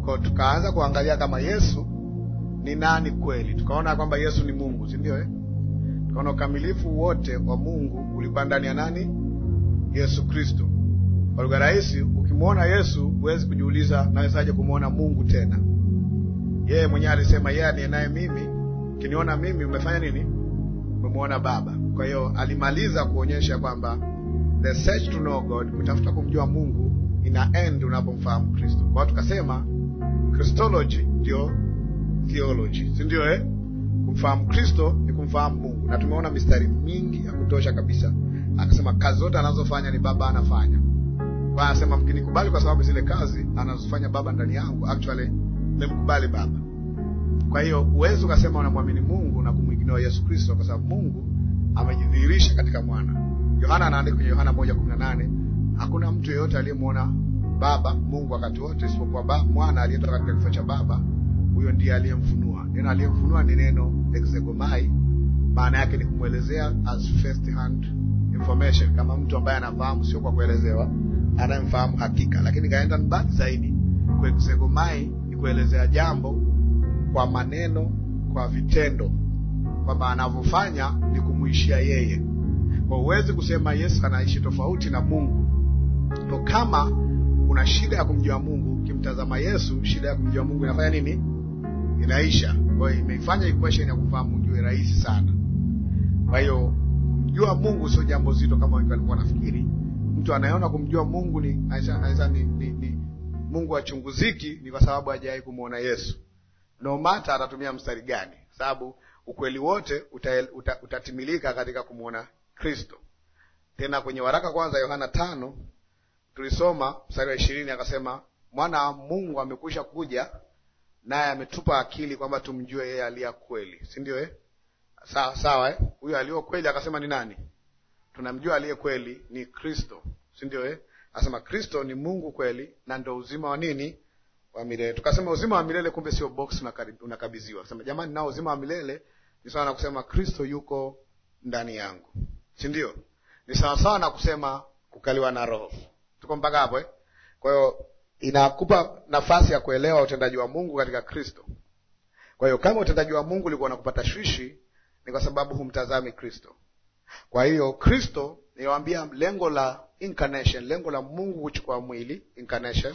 Kwa tukaanza kuangalia kama Yesu ni nani kweli, tukaona kwamba Yesu ni Mungu, si ndio eh? Tukaona ukamilifu wote wa Mungu ulikuwa ndani ya nani? Yesu Kristo. Kwa lugha rahisi, ukimwona Yesu huwezi kujiuliza nawezaje kumwona Mungu tena. Yeye mwenyewe alisema yeye aliye naye mimi, ukiniona mimi umefanya nini? Umemwona Baba. Kwa hiyo alimaliza kuonyesha kwamba the search to know God, kutafuta kumjua Mungu ina end unapomfahamu Kristo. Kwa hiyo tukasema Christology ndio theology, si ndio eh? Kumfahamu Kristo ni kumfahamu Mungu, na tumeona mistari mingi ya kutosha kabisa. Akasema kazi zote anazofanya ni Baba anafanya. Kwa anasema mkinikubali kwa sababu zile kazi anazofanya Baba ndani yangu, actually nimkubali Baba. Kwa hiyo huwezi ukasema unamwamini Mungu na kumwiginoa Yesu Kristo, kwa sababu Mungu amejidhihirisha katika mwana. Yohana anaandika kwenye Yohana moja kumi na nane hakuna mtu yeyote aliyemwona Baba Mungu wakati wote isipokuwa ba, mwana aliyetoka katika kifo cha Baba, huyo ndiye aliyemfunua. Neno aliyemfunua ni neno exegomai, maana yake ni kumwelezea as first hand information, kama mtu ambaye anafahamu, sio kwa kuelezewa, anayemfahamu hakika. Lakini kaenda mbali zaidi, kuexegomai ni kuelezea jambo kwa maneno, kwa vitendo, kwamba anavyofanya ni kumwishia yeye. Kwa huwezi kusema Yesu anaishi tofauti na Mungu. Kwa kama una shida ya kumjua Mungu, ukimtazama Yesu, shida ya kumjua Mungu inafanya nini? Inaisha. Kwa hiyo imeifanya equation ya kufahamu Mungu iwe rahisi sana. Kwa hiyo kumjua Mungu sio jambo zito kama wengi walikuwa wanafikiri. Mtu anayeona kumjua Mungu ni aisa, ni, ni, ni Mungu achunguziki, ni kwa sababu hajawahi kumwona Yesu. No matter atatumia mstari gani, sababu ukweli wote uta, uta, utatimilika katika kumwona Kristo. Tena kwenye waraka kwanza Yohana tano tulisoma mstari wa ishirini akasema mwana wa Mungu amekwisha kuja naye ametupa akili kwamba tumjue yeye aliye kweli, si ndio eh? Sawa sawa eh? Huyo aliyo kweli akasema ni nani? Tunamjua aliye kweli ni Kristo, si ndio eh? Akasema Kristo ni Mungu kweli na ndo uzima wa nini? Wa milele. Tukasema uzima wa milele kumbe sio box unakabidhiwa. Akasema jamani, nao uzima wa milele ni sawa na kusema Kristo yuko ndani yangu, si ndio? Ni sawasawa na kusema kukaliwa na Roho. Tuko mpaka hapo eh? Kwa hiyo inakupa nafasi ya kuelewa utendaji wa Mungu katika Kristo. Kwa hiyo kama utendaji wa Mungu ulikuwa unakupa tashwishi, ni kwa sababu humtazami Kristo. Kwa hiyo Kristo, niwaambia lengo la incarnation, lengo la Mungu kuchukua mwili incarnation,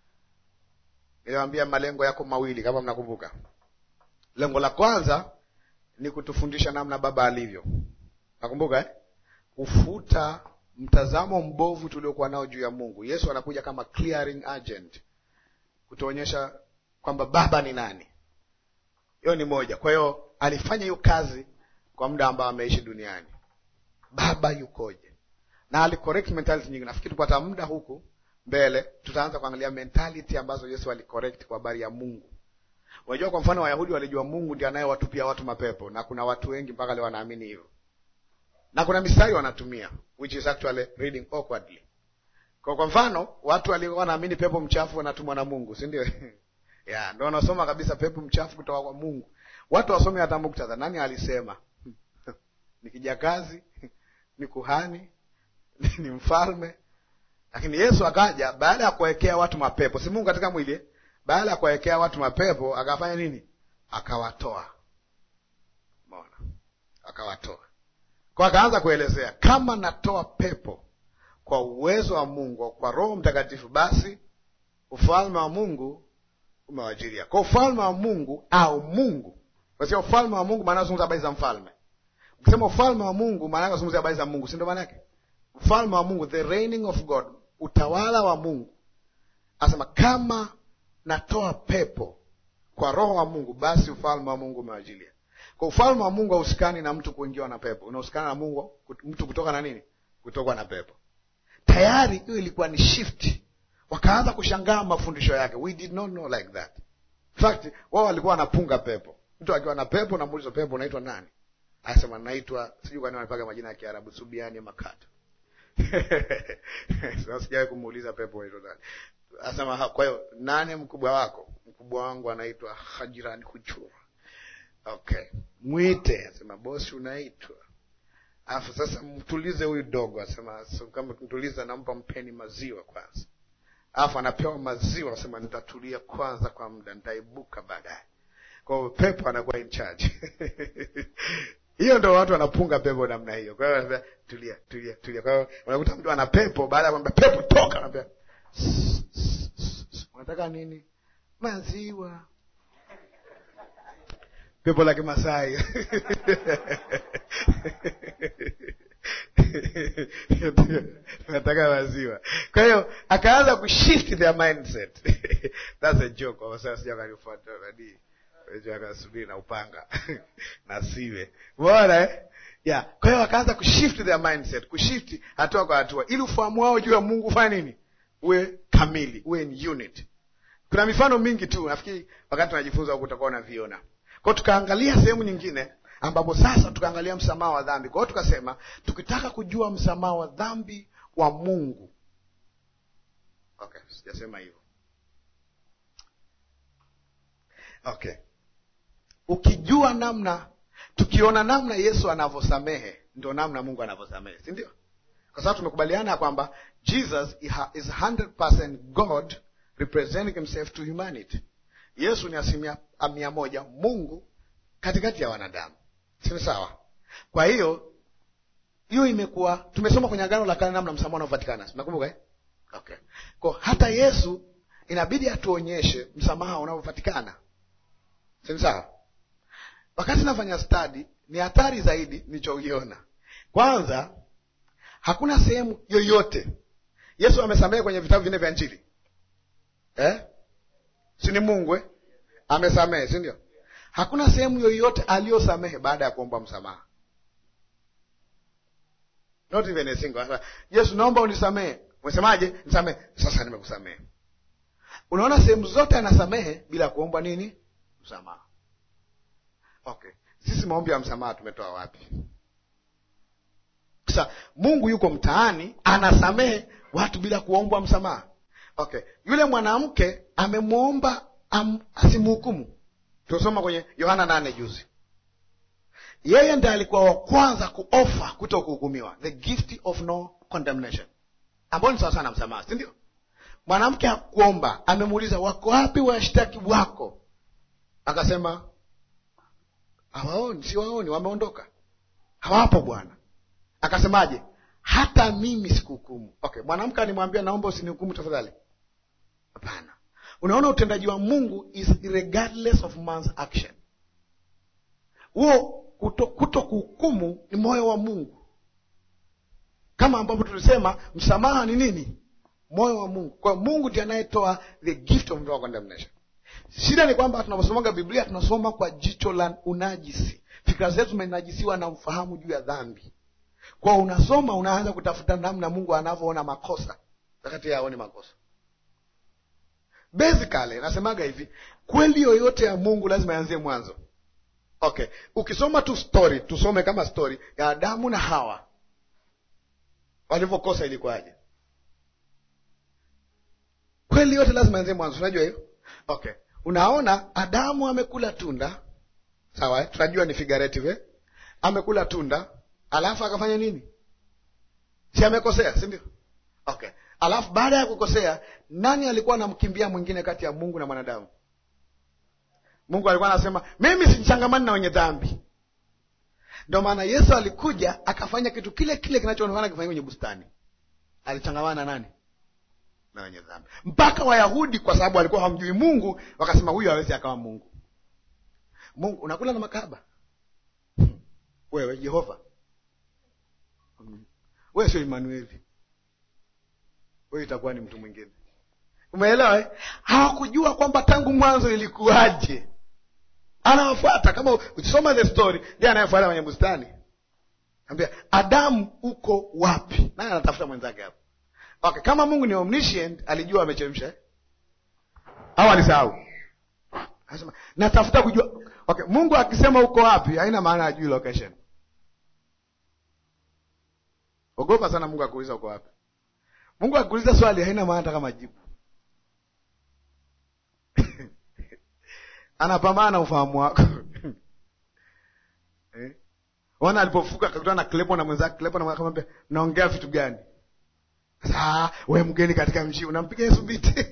niliwaambia malengo yako mawili, kama mnakumbuka. Lengo la kwanza ni kutufundisha namna Baba alivyo, nakumbuka eh? kufuta mtazamo mbovu tuliokuwa nao juu ya Mungu. Yesu anakuja kama clearing agent kutuonyesha kwamba Baba ni nani. Hiyo ni moja. Kwa hiyo alifanya hiyo kazi kwa muda ambao ameishi duniani, Baba yukoje, na alicorrect mentality nyingi. Nafikiri tupata muda huku mbele, tutaanza kuangalia mentality ambazo Yesu alicorrect kwa habari ya Mungu. Unajua, kwa mfano Wayahudi walijua Mungu ndiye anayewatupia watu mapepo, na kuna watu wengi mpaka leo wanaamini hivyo na kuna mistari wanatumia which is actually reading awkwardly. Kwa kwa mfano watu walikuwa wanaamini pepo mchafu wanatumwa na Mungu, si ndio? yeah, ndio wanasoma kabisa pepo mchafu kutoka kwa Mungu. Watu wasome hata muktadha, nani alisema? ni kijakazi, ni kuhani, ni mfalme. Lakini Yesu akaja baada ya kuwekea watu mapepo, si Mungu katika mwili, baada ya kuwekea watu mapepo akafanya nini? Akawatoa. Umeona? Akawatoa kwa akaanza kuelezea kama natoa pepo kwa uwezo wa Mungu, kwa Roho Mtakatifu, basi ufalme wa Mungu umewajilia. Kwa ufalme wa Mungu au Mungu, kwa ufalme wa Mungu maana unazungumza habari za mfalme. Ukisema ufalme wa Mungu maana unazungumza habari za Mungu, si ndio? Maana yake ufalme wa Mungu, the reigning of God, utawala wa Mungu. Anasema kama natoa pepo kwa Roho wa Mungu, basi ufalme wa Mungu umewajilia. Kwa ufalme wa Mungu hauhusikani na mtu kuingiwa na pepo, unahusikana na Mungu mtu kutoka na nini? Kutoka na pepo. Tayari hiyo ilikuwa ni shift, wakaanza kushangaa mafundisho yake. We did not know like that. In fact wao walikuwa wanapunga pepo. Mtu akiwa na pepo, namuuliza pepo unaitwa nani? Anasema naitwa sijui, kwani wanapaga majina ya Kiarabu, Subiani Makata. Sasa sijawahi kumuuliza pepo unaitwa nani. Anasema kwa hiyo nani mkubwa wako? Mkubwa wangu anaitwa Hajirani Kuchura. Okay, mwite. Asema bosi, unaitwa alafu sasa mtulize huyu dogo. Asema so, kama mtuliza, nampa mpeni maziwa kwanza. alafu anapewa maziwa, anasema nitatulia kwanza kwa muda, nitaibuka baadaye. Kwa hiyo pepo anakuwa in charge hiyo ndo watu wanapunga pepo namna hiyo. Kwa hiyo anambia tulia, tulia, tulia. Kwa hiyo unakuta mtu ana pepo, baada ya kwamba pepo toka, anambia unataka nini? Maziwa. Pepo la Kimasai nataka maziwa. Kwa hiyo akaanza kushift their mindset that's a joke. Kwa sababu sija kanifuata nani akasubiri na upanga na siwe umeona eh? yeah. Kwa hiyo wakaanza kushift their mindset, kushift hatua kwa hatua, ili ufahamu wao juu ya Mungu ufanye nini, uwe kamili, uwe in unit. Kuna mifano mingi tu, nafikiri wakati tunajifunza huku utakuwa unaviona. Kwa hiyo tukaangalia sehemu nyingine ambapo sasa tukaangalia msamaha wa dhambi. Kwa hiyo tukasema tukitaka kujua msamaha wa dhambi wa Mungu, okay, sijasema hivyo okay ukijua namna, tukiona namna Yesu anavyosamehe ndio namna Mungu anavyosamehe, si ndio? Kwa sababu tumekubaliana kwamba Jesus is 100% God representing himself to humanity. Yesu ni asilimia mia moja Mungu katikati ya wanadamu, si sawa? Kwa hiyo hiyo imekuwa tumesoma kwenye Agano la Kale namna msamaha unavyopatikana, nakumbuka eh? Okay, kwa hata Yesu inabidi atuonyeshe msamaha unavyopatikana, si sawa? Wakati nafanya study ni hatari zaidi nilichoiona. Kwanza, hakuna sehemu yoyote Yesu amesamehe kwenye vitabu vinne vya Injili eh? si ni Mungu eh? Amesamehe, si ndio? Hakuna sehemu yoyote aliyosamehe baada ya kuomba msamaha, not even a single. Yesu, naomba unisamehe. Umesemaje? Nisamehe. Sasa nimekusamehe. Unaona, sehemu zote anasamehe bila kuomba nini? Msamaha. Okay, sisi maombi ya msamaha tumetoa wapi? Sasa Mungu yuko mtaani anasamehe watu bila kuombwa msamaha. Okay, yule mwanamke amemwomba asimhukumu. Tunasoma kwenye Yohana nane juzi, yeye ndiye alikuwa wa kwanza kuofa kuto kuhukumiwa, the gift of no condemnation, ambayo ni sawa sana msamaha, si ndio? Mwanamke akuomba, amemuuliza wako wapi washtaki wako? Akasema hawaoni, si waoni, wameondoka, hawapo Bwana. Akasemaje? hata mimi sikuhukumu. Okay, mwanamke alimwambia naomba usinihukumu tafadhali? Hapana. Unaona, utendaji wa Mungu is regardless of man's action. Huo kuto, kuto kuhukumu ni moyo wa Mungu, kama ambavyo tulisema msamaha ni nini? Moyo wa Mungu. Kwa Mungu ndiye anayetoa the gift of no condemnation. Shida ni kwamba tunaposomaga Biblia tunasoma kwa jicho la unajisi. Fikra zetu zimenajisiwa na ufahamu juu ya dhambi. Kwa unasoma unaanza kutafuta namna Mungu anavyoona makosa wakati yeye haoni makosa. Basically nasemaga hivi, kweli yoyote ya Mungu lazima ianzie mwanzo. Okay, ukisoma tu story, tusome kama story ya Adamu na Hawa walivyokosa ilikuwaje? Kweli yote lazima ianzie mwanzo, unajua hiyo? Okay, unaona Adamu amekula tunda, sawa eh? Tunajua ni figurative eh? Amekula tunda alafu akafanya nini? Si amekosea, si ndio? Okay, alafu baada ya kukosea, nani alikuwa anamkimbia mwingine kati ya Mungu na mwanadamu? Mungu alikuwa anasema mimi sichangamani na wenye dhambi. Ndio maana Yesu alikuja akafanya kitu kile kile kinachoonekana kifanyika kwenye bustani. Alichangamana na nani? Na wenye dhambi. Mpaka Wayahudi kwa sababu walikuwa hawamjui Mungu, wakasema huyu hawezi akawa Mungu. Mungu unakula na makahaba wewe, Jehova wewe sio Emanueli, wewe itakuwa ni mtu mwingine. Umeelewa eh? Hawakujua kwamba tangu mwanzo ilikuwaje. Anawafuata kama ukisoma the story, ndiye anayefuata kwenye bustani, ambia Adamu uko wapi? Naye anatafuta mwenzake hapo. Okay, kama Mungu ni omniscient, alijua amechemsha eh? au alisahau? Anasema natafuta kujua. Okay, Mungu akisema uko wapi, haina maana ajui location. Ogopa sana Mungu akuuliza uko wapi. Mungu akuuliza swali haina maana hata kama jibu. Anapambana na ufahamu wako. Eh? Wana alipofuka akakutana na Klepo na mwenzake, Klepo na akamwambia, "Naongea vitu gani?" Sasa we mgeni katika mji unampiga Yesu biti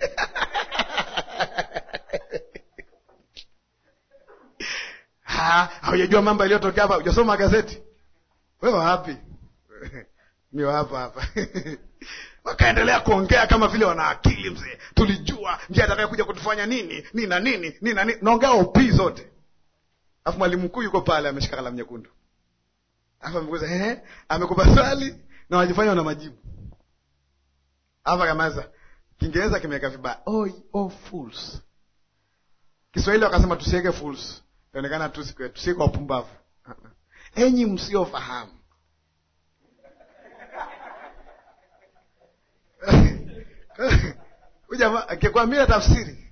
haujajua mambo yaliyotokea hapa, hujasoma gazeti wewe wapi? mi hapa hapa wakaendelea kuongea kama vile wana akili mzee, tulijua njia atakayekuja kutufanya nini nini na nini nini na nini, naongea opii zote, alafu mwalimu mkuu yuko pale ameshika kalamu nyekundu, alafu amekuza ehe, amekupa swali na wajifanya wana majibu, alafu akamaza Kiingereza kimeweka vibaya, oh, oh, fools. Kiswahili wakasema tusiweke fools, ionekana tusiweke wapumbavu. Enyi msiofahamu Ujamaa akikwambia tafsiri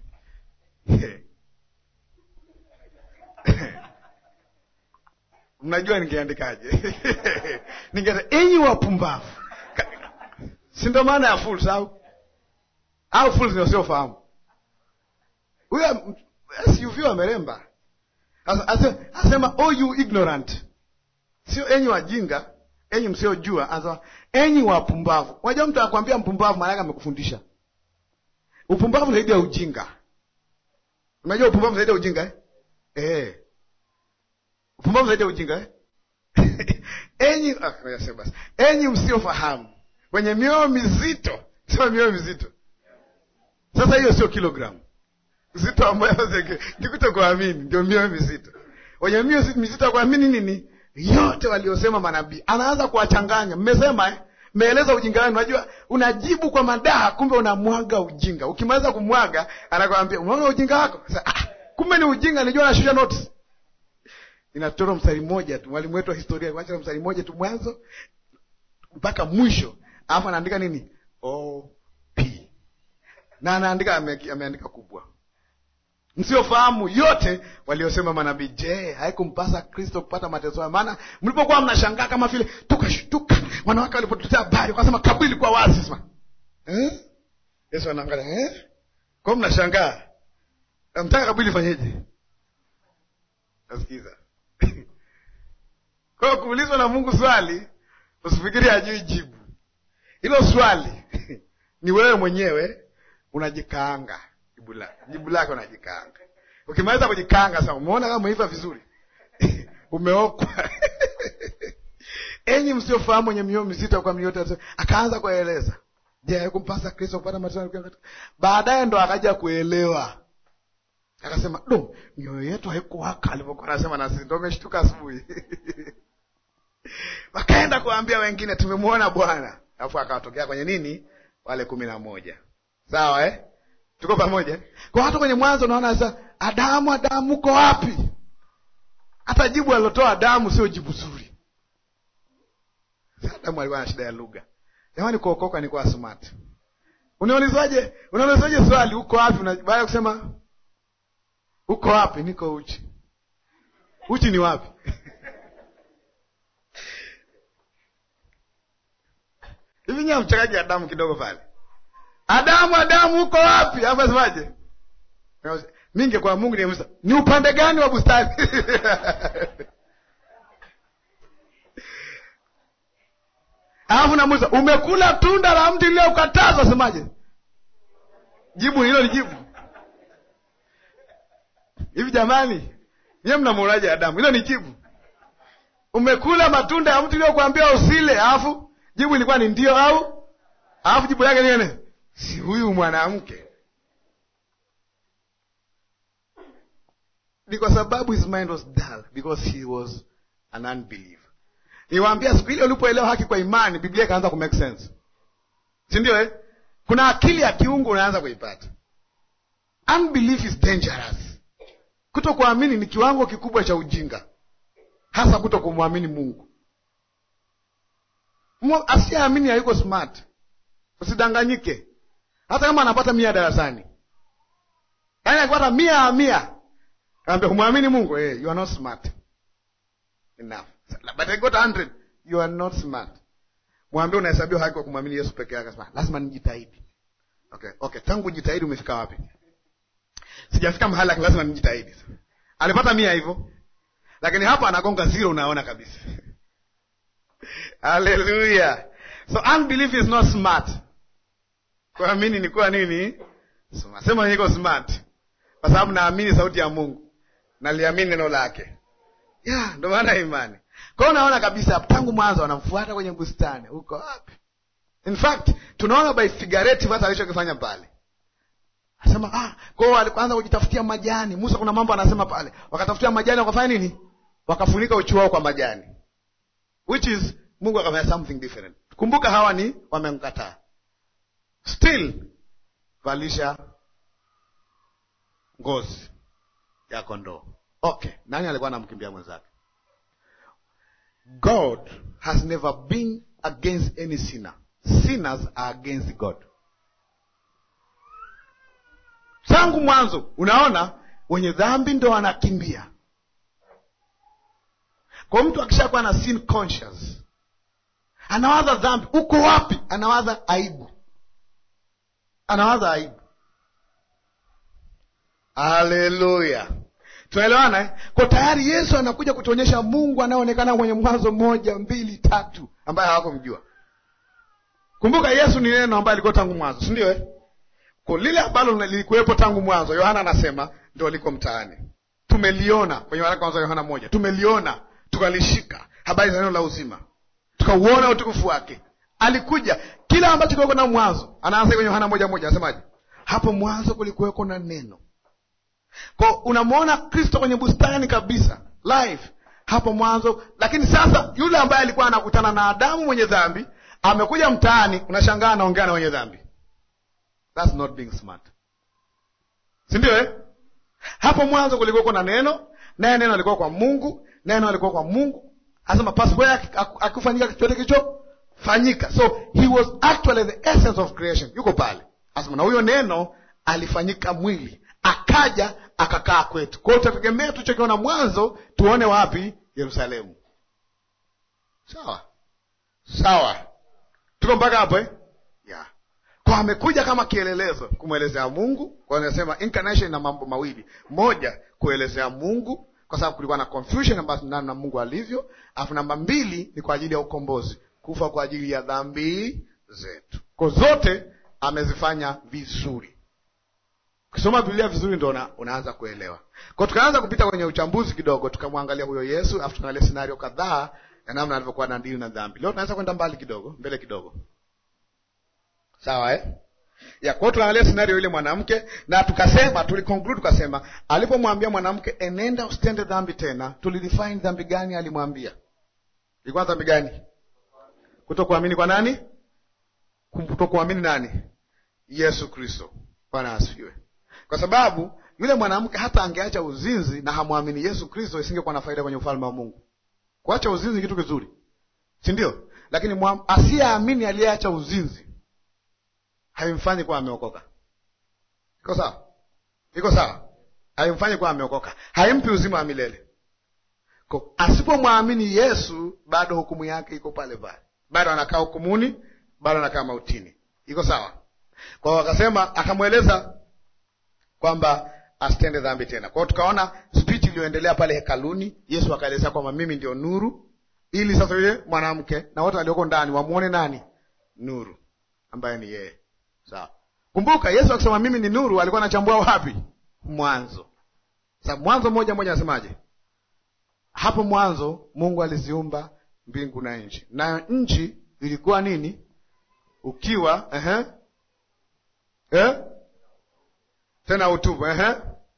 mnajua ningeandikaje? Ninge enyi wapumbavu, si ndo maana ya fools au au fools ni wasiofahamu. Huyo SUV ameremba asema oh you ignorant, sio enyi wajinga, enyi msiojua. Anasema enyi wapumbavu. Unajua mtu anakwambia mpumbavu, maana yake amekufundisha upumbavu zaidi ya ujinga. Unajua upumbavu zaidi ya ujinga eh? Eh. Upumbavu zaidi ya ujinga eh? enyi ah, basi. Enyi msiofahamu, wenye mioyo mizito. Sema mioyo mizito. Sasa hiyo sio kilogramu uzito ambayo nikuto kuamini, ndio mioyo mizito. Wenye mioyo mizito ya kuamini nini? Yote waliosema manabii. Anaanza kuwachanganya. Mmesema eh? Mmeeleza ujinga wenu. Unajua, unajibu kwa madaha, kumbe unamwaga ujinga. Ukimaliza kumwaga, anakwambia umwaga ujinga wako. Sasa ah, kumbe ni ujinga. Nilijua nashusha notes. Inachora mstari mmoja tu. Mwalimu wetu wa historia aliacha mstari mmoja tu mwanzo mpaka mwisho, alafu anaandika nini? O P na anaandika ame, ameandika kubwa msiofahamu yote waliosema manabii. Je, haikumpasa Kristo kupata mateso hayo? Maana mlipokuwa mnashangaa kama vile tukashtuka, wanawake walipotuletea habari wakasema kaburi ilikuwa wazi. Sema eh? Yesu anaangalia eh? Kwa mnashangaa, mtaka kaburi ifanyeje? Nasikiza kwa kuulizwa na Mungu swali, usifikiri hajui jibu. Hilo swali ni wewe mwenyewe unajikaanga jibu lake unajikaanga. Ukimaliza kujikaanga sasa, umeona kama umeiva vizuri umeokwa enyi msiofahamu wenye mioyo mizito kwa mioyo. Akaanza kueleza, je, haikumpasa Kristo kupata mateso? Baadaye ndo akaja kuelewa, akasema do, mioyo yetu haikuwaka alivyokuwa anasema na sisi. Ndo umeshtuka asubuhi wakaenda kuambia wengine, tumemwona Bwana. Alafu akawatokea kwenye nini, wale kumi na moja. Sawa eh? Tuko pamoja kwa hata kwenye Mwanzo unaona sasa, Adamu, Adamu uko wapi? Hata jibu alilotoa Adamu sio jibu zuri. Adamu alikuwa na shida ya lugha. Jamani, kuokoka ni kwa smart. Unaulizaje? Unaulizaje swali uko wapi? Baada ya kusema uko wapi, niko uchi. Uchi ni wapi? hivi nya mchakaji Adamu kidogo pale Adamu, Adamu uko wapi? Alafu asemaje? Minge kwa Mungu nimusa, ni upande gani wa bustani? Alafu namuuliza, umekula tunda la mti uliokatazwa? Asemaje? Jibu hilo ni jibu hivi? Jamani, nyewe mnamuonaje Adamu? Hilo ni jibu? Umekula matunda ya mti uliokuambia usile, alafu jibu ilikuwa ni ndio au? Alafu jibu yake ni nini? Si huyu mwanamke ni kwa sababu his mind was dull because he was an unbeliever. Niwaambia siku ile ulipoelewa haki kwa imani, Biblia ikaanza ku make sense, si ndio eh? Kuna akili ya kiungu unaanza kuipata. Unbelief is dangerous. Kuto kuamini ni kiwango kikubwa cha ujinga, hasa kuto kumwamini Mungu. Asiyeamini hayuko smart. Usidanganyike hata kama anapata mia darasani, yaani akipata mia ya mia, kaambia humwamini Mungu eh, you are not smart enough, but I got 100 you are not smart. Mwambie unahesabiwa haki kwa kumwamini Yesu peke yake. Sema lazima nijitahidi. Okay, okay, tangu jitahidi umefika wapi? Sijafika mahali lakini lazima nijitahidi. Alipata mia hivyo, lakini hapa anagonga zero, unaona kabisa. Haleluya! So unbelief is not smart. kuamini ni kuwa nini? Smart. Sema niko smart kwa sababu naamini sauti ya Mungu, naliamini neno lake. Ya, ndo maana imani. Kwa hiyo unaona kabisa tangu mwanzo wanamfuata kwenye bustani. Uko wapi? In fact, tunaona by figurative hata alichokifanya pale. Anasema ah, kwa hiyo walikuanza kujitafutia majani. Musa kuna mambo anasema pale. Wakatafutia majani wakafanya nini? Wakafunika uchi wao kwa majani. Which is Mungu akafanya something different. Kumbuka hawa ni wamemkataa. Still valisha ngozi ya kondoo. Okay, nani alikuwa anamkimbia mwenzake? God has never been against any sinner. Sinners are against God. Tangu mwanzo, unaona wenye dhambi ndo wanakimbia. Kwa mtu akishakuwa na sin conscious, anawaza dhambi, uko wapi? Anawaza aibu, anawaza aibu. Haleluya, tunaelewana eh? Kwa tayari Yesu anakuja kutuonyesha Mungu anayeonekana mwenye Mwanzo moja mbili tatu, ambaye hawakumjua. Kumbuka Yesu ni neno ambaye alikuwa tangu mwanzo, si ndio eh? Kwa lile ambalo lilikuwepo tangu mwanzo, Yohana anasema ndio liko mtaani. Tumeliona kwenye waraka kwanza Yohana moja, tumeliona tukalishika, habari za neno la uzima, tukauona utukufu wake. Alikuja kila ambacho kilikuwa na mwanzo. Anaanza kwenye Yohana moja moja, anasemaje? Hapo mwanzo kulikuweko na neno. Kwa unamwona Kristo kwenye bustani kabisa live hapo mwanzo, lakini sasa yule ambaye alikuwa anakutana na Adamu mwenye dhambi amekuja mtaani, unashangaa anaongea na wenye dhambi. That's not being smart, si ndio eh? Hapo mwanzo kulikuwa na neno, naye neno alikuwa kwa Mungu, neno alikuwa kwa Mungu. Asema pasipo yake akufanyika chochote kilichofanyika. So he was actually the essence of creation. Yuko pale, asema na huyo neno alifanyika mwili, akaja akakaa kwetu. Kwa hiyo tutategemea tulichokiona mwanzo tuone wapi? Yerusalemu. Sawa sawa, tuko mpaka hapo eh? yeah. Kwa amekuja kama kielelezo kumwelezea Mungu. Kwa nasema incarnation na mambo mawili, moja kuelezea Mungu kwa sababu kulikuwa na confusion ambazo ndani na Mungu alivyo, alafu namba mbili ni kwa ajili ya ukombozi, kufa kwa ajili ya dhambi zetu. Kwa zote amezifanya vizuri. Ukisoma Biblia vizuri ndo una, unaanza kuelewa. Kwa tukaanza kupita kwenye uchambuzi kidogo, tukamwangalia huyo Yesu, alafu tukaangalia scenario kadhaa ya namna alivyokuwa na dili na dhambi. Leo tunaweza kwenda mbali kidogo, mbele kidogo. Sawa eh? Ya kwa tunaangalia scenario ile mwanamke na tukasema tuliconclude tukasema alipomwambia mwanamke enenda usitende dhambi tena, tulidefine dhambi gani alimwambia? Ilikuwa dhambi gani? Kutokuamini kwa nani? Kutokuamini nani? Yesu Kristo. Bwana asifiwe. Kwa sababu yule mwanamke hata angeacha uzinzi na hamwamini Yesu Kristo, isingekuwa na faida kwenye ufalme wa Mungu. Kuacha uzinzi ni kitu kizuri, si ndio? Lakini asiyeamini aliyeacha uzinzi haimfanyi kuwa ameokoka. Iko sawa? Iko sawa? Haimfanyi kuwa ameokoka, haimpi uzima wa milele. Ko asipomwamini Yesu, bado hukumu yake iko pale pale, bado anakaa hukumuni, bado anakaa mautini. Iko sawa? Kwa hiyo akasema, akamweleza kwamba asitende dhambi tena. Kwa hiyo tukaona speech iliyoendelea pale hekaluni, Yesu akaelezea kwamba mimi ndio nuru, ili sasa yule mwanamke na wote walioko ndani wamwone nani? Nuru ambaye ni yeye. Sawa. Kumbuka Yesu akisema mimi ni nuru, alikuwa anachambua wapi? Mwanzo. Sasa Mwanzo moja moja anasemaje? Hapo mwanzo Mungu aliziumba mbingu na nchi, nayo nchi ilikuwa nini? Ukiwa ehe, eh? tena utupu ehe,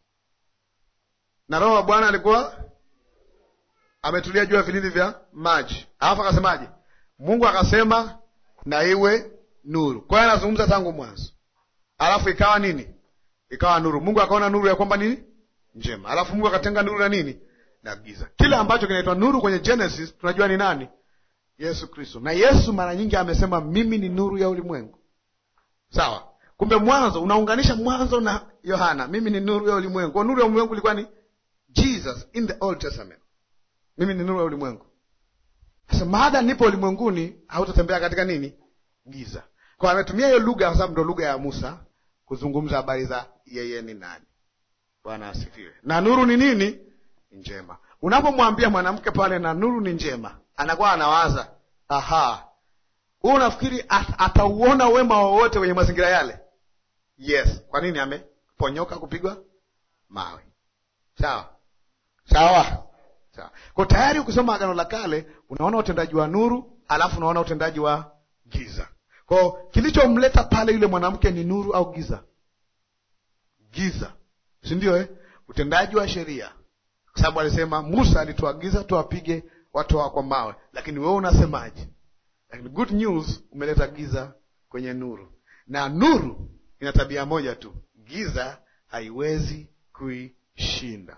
na Roho wa Bwana alikuwa ametulia juu ya vilindi vya maji. Alafu akasemaje? Mungu akasema na iwe nuru. Kwa hiyo anazungumza tangu mwanzo, alafu ikawa nini? Ikawa nuru. Mungu akaona nuru ya kwamba nini? Njema. Alafu Mungu akatenga nuru na nini? Na giza. Kile ambacho kinaitwa nuru kwenye Genesis tunajua ni nani? Yesu Kristo. Na Yesu mara nyingi amesema mimi ni nuru ya ulimwengu. Sawa. Kumbe mwanzo unaunganisha mwanzo na Yohana, mimi ni nuru ya ulimwengu. Kwa nuru ya ulimwengu ilikuwa ni Jesus in the Old Testament. Mimi ni nuru ya ulimwengu. Sasa maada nipo ulimwenguni, hautatembea katika nini? Giza. Kwa ametumia hiyo lugha kwa sababu ndo lugha ya Musa kuzungumza habari za yeye ni nani. Bwana asifiwe. Na nuru ni nini? Njema. Unapomwambia mwanamke pale na nuru ni njema, anakuwa anawaza aha, huu unafikiri at, atauona wema wowote kwenye mazingira yale yes kwa nini ameponyoka kupigwa mawe sawa sawa sawa kwa tayari ukisoma agano la kale unaona utendaji wa nuru alafu unaona utendaji wa giza kwao kilichomleta pale yule mwanamke ni nuru au giza giza si ndio eh? utendaji wa sheria kwa sababu alisema musa alituagiza tuwapige watu hawa kwa mawe lakini wewe unasemaje lakini good news umeleta giza kwenye nuru na nuru ina tabia moja tu giza haiwezi kuishinda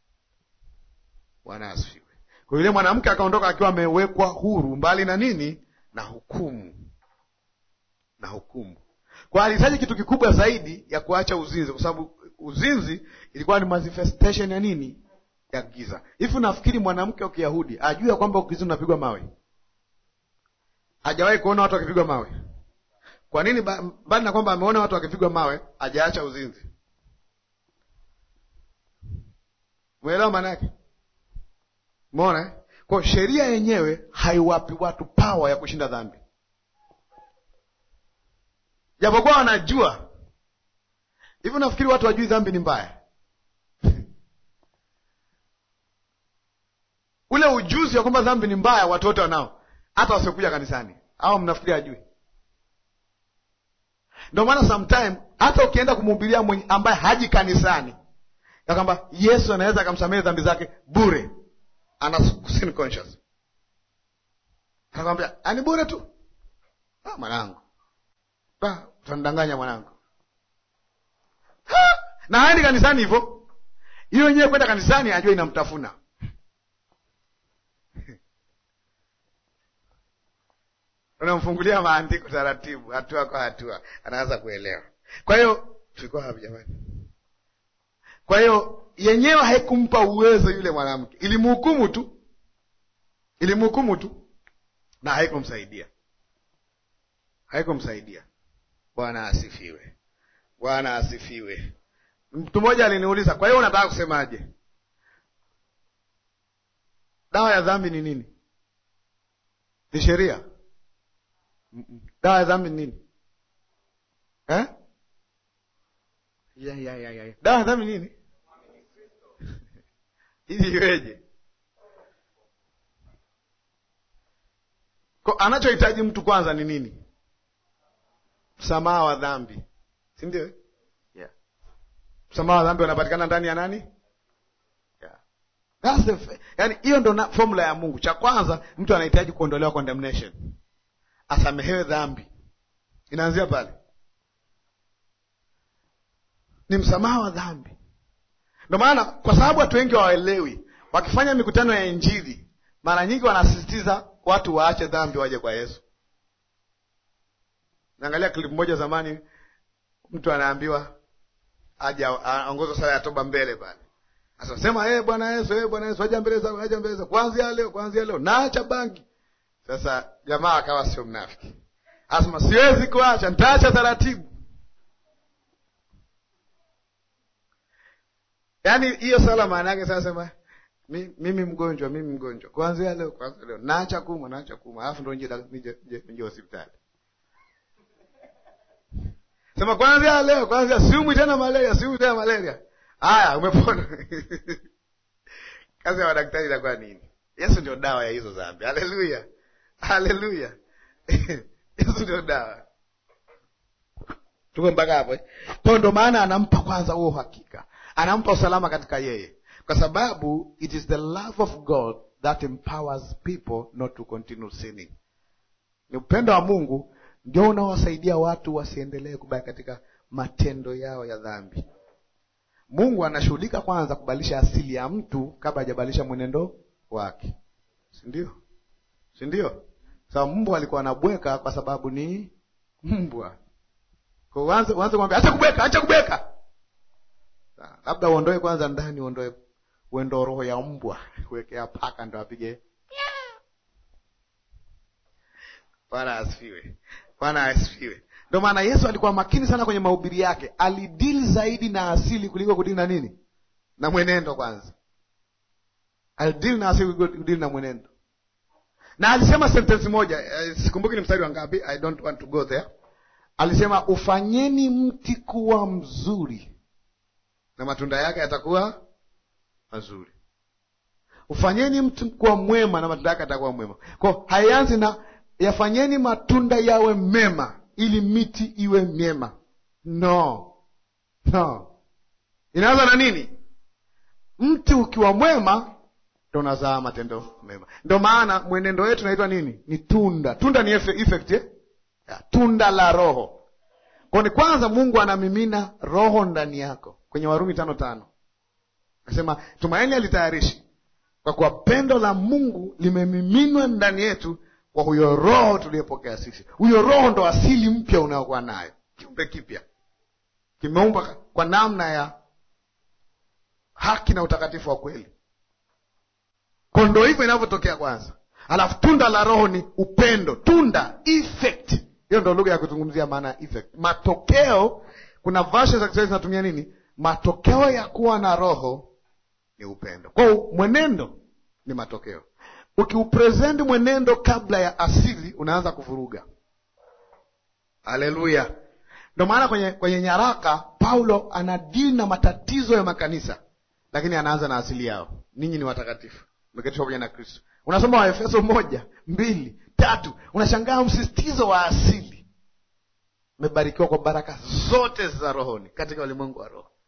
bwana asifiwe kwa yule mwanamke akaondoka akiwa amewekwa huru mbali na nini na hukumu na hukumu kwa alihitaji kitu kikubwa zaidi ya kuacha uzinzi kwa sababu uzinzi ilikuwa ni manifestation ya nini ya giza hivi nafikiri mwanamke wa kiyahudi ajue ya kwamba ukizinzi unapigwa mawe hajawahi kuona watu wakipigwa mawe kwa nini mbali na kwamba ameona watu wakipigwa mawe hajaacha uzinzi mwelewa maana yake mona kwa sheria yenyewe haiwapi watu pawa ya kushinda dhambi japokuwa wanajua hivi nafikiri watu wajui dhambi ni mbaya ule ujuzi wa kwamba dhambi ni mbaya watu wote wanao hata wasiokuja kanisani au mnafikiri ajui ndio maana sometime hata ukienda kumhubiria mwenye ambaye haji kanisani ya kwamba yesu anaweza akamsamehe dhambi zake bure ana sin conscious anakwambia ani bure tu ah, mwanangu utanidanganya mwanangu ha! na haendi kanisani hivyo hiyo wenyewe kwenda kanisani ajua inamtafuna unamfungulia maandiko taratibu hatua kwa hatua anaanza kuelewa kwa hiyo tulikuwa hapo jamani kwa hiyo yenyewe haikumpa uwezo yule mwanamke ilimhukumu tu ilimhukumu tu na haikumsaidia haikumsaidia bwana asifiwe bwana asifiwe mtu mmoja aliniuliza kwa hiyo unataka kusemaje dawa ya dhambi ni nini ni sheria dawa ya dhambi ni nini eh? ya, ya, ya, ya. dawa ya dhambi ni nini ili iweje anachohitaji mtu kwanza ni nini msamaha wa dhambi si ndio yeah. msamaha wa dhambi unapatikana ndani ya nani yeah. That's the, yani hiyo ndo formula ya mungu cha kwanza mtu anahitaji kuondolewa condemnation asamehewe dhambi inaanzia pale ni msamaha wa dhambi ndio maana kwa sababu watu wengi hawaelewi wakifanya mikutano ya injili mara nyingi wanasisitiza watu waache dhambi waje kwa yesu naangalia klipu moja zamani mtu anaambiwa aja aongozwa sala ya toba mbele pale asasema hey, bwana yesu hey, bwana yesu aja mbele zako aja mbele zako kuanzia leo kuanzia leo naacha bangi sasa jamaa akawa sio mnafiki asema siwezi kuacha nitaacha taratibu yaani hiyo sala maana yake sasa sema mi, mimi mgonjwa mimi mgonjwa kuanzia leo kuanzia leo naacha kumwa naacha kumwa alafu ndo nje hospitali sema kwanzia leo kwanzia siumwi tena malaria siumwi tena malaria haya umepona kazi ya madaktari itakuwa nini yesu ndio dawa ya hizo dhambi haleluya haleluya yesu ndio dawa tuko mpaka hapo kwao ndo maana anampa kwanza huo uhakika anampa usalama katika yeye kwa sababu it is the love of god that empowers people not to continue sinning ni upendo wa mungu ndio unaowasaidia watu wasiendelee kubaki katika matendo yao ya dhambi mungu anashughulika kwanza kubadilisha asili ya mtu kabla hajabadilisha mwenendo wake sindio sindio sababu so, mbwa alikuwa anabweka kwa sababu ni mbwa uanze kumwambia acha kubweka acha kubweka labda uondoe kwanza ndani uondoe uendo roho ya mbwa kuwekea paka ndo apige bwana asifiwe bwana asifiwe ndio maana yesu alikuwa makini sana kwenye mahubiri yake alidili zaidi na asili kuliko kudili na nini na mwenendo kwanza alidili na asili kuliko kudili na mwenendo na alisema sentensi moja eh, sikumbuki ni mstari wa ngapi i don't want to go there alisema ufanyeni mti kuwa mzuri na matunda yake yatakuwa mazuri ufanyeni mti kuwa mwema na matunda yake yatakuwa mwema ko haianzi na yafanyeni matunda yawe mema ili miti iwe myema no no inaanza na nini mti ukiwa mwema ndo unazaa matendo mema ndo maana mwenendo wetu naitwa nini ni tunda tunda ni efe- effect eh? ya, tunda la roho kwa ni kwanza mungu anamimina roho ndani yako kwenye warumi tano tano akasema tumaini alitayarishi kwa kuwa pendo la mungu limemiminwa ndani yetu kwa huyo roho tuliyepokea sisi huyo roho ndo asili mpya unayokuwa nayo kiumbe kipya kimeumbwa kwa namna ya haki na utakatifu wa kweli ko ndo hivyo inavyotokea kwanza alafu tunda la roho ni upendo tunda effect hiyo ndo lugha ya kuzungumzia maana ya effect matokeo kuna version za kiswahili zinatumia nini matokeo ya kuwa na roho ni upendo kwao mwenendo ni matokeo ukiupresenti mwenendo kabla ya asili unaanza kuvuruga haleluya ndo maana kwenye, kwenye nyaraka paulo anadili na matatizo ya makanisa lakini anaanza na asili yao ninyi ni watakatifu meketishwa pamoja na kristo unasoma waefeso moja mbili tatu unashangaa msisitizo wa asili mmebarikiwa kwa baraka zote za rohoni katika ulimwengu wa roho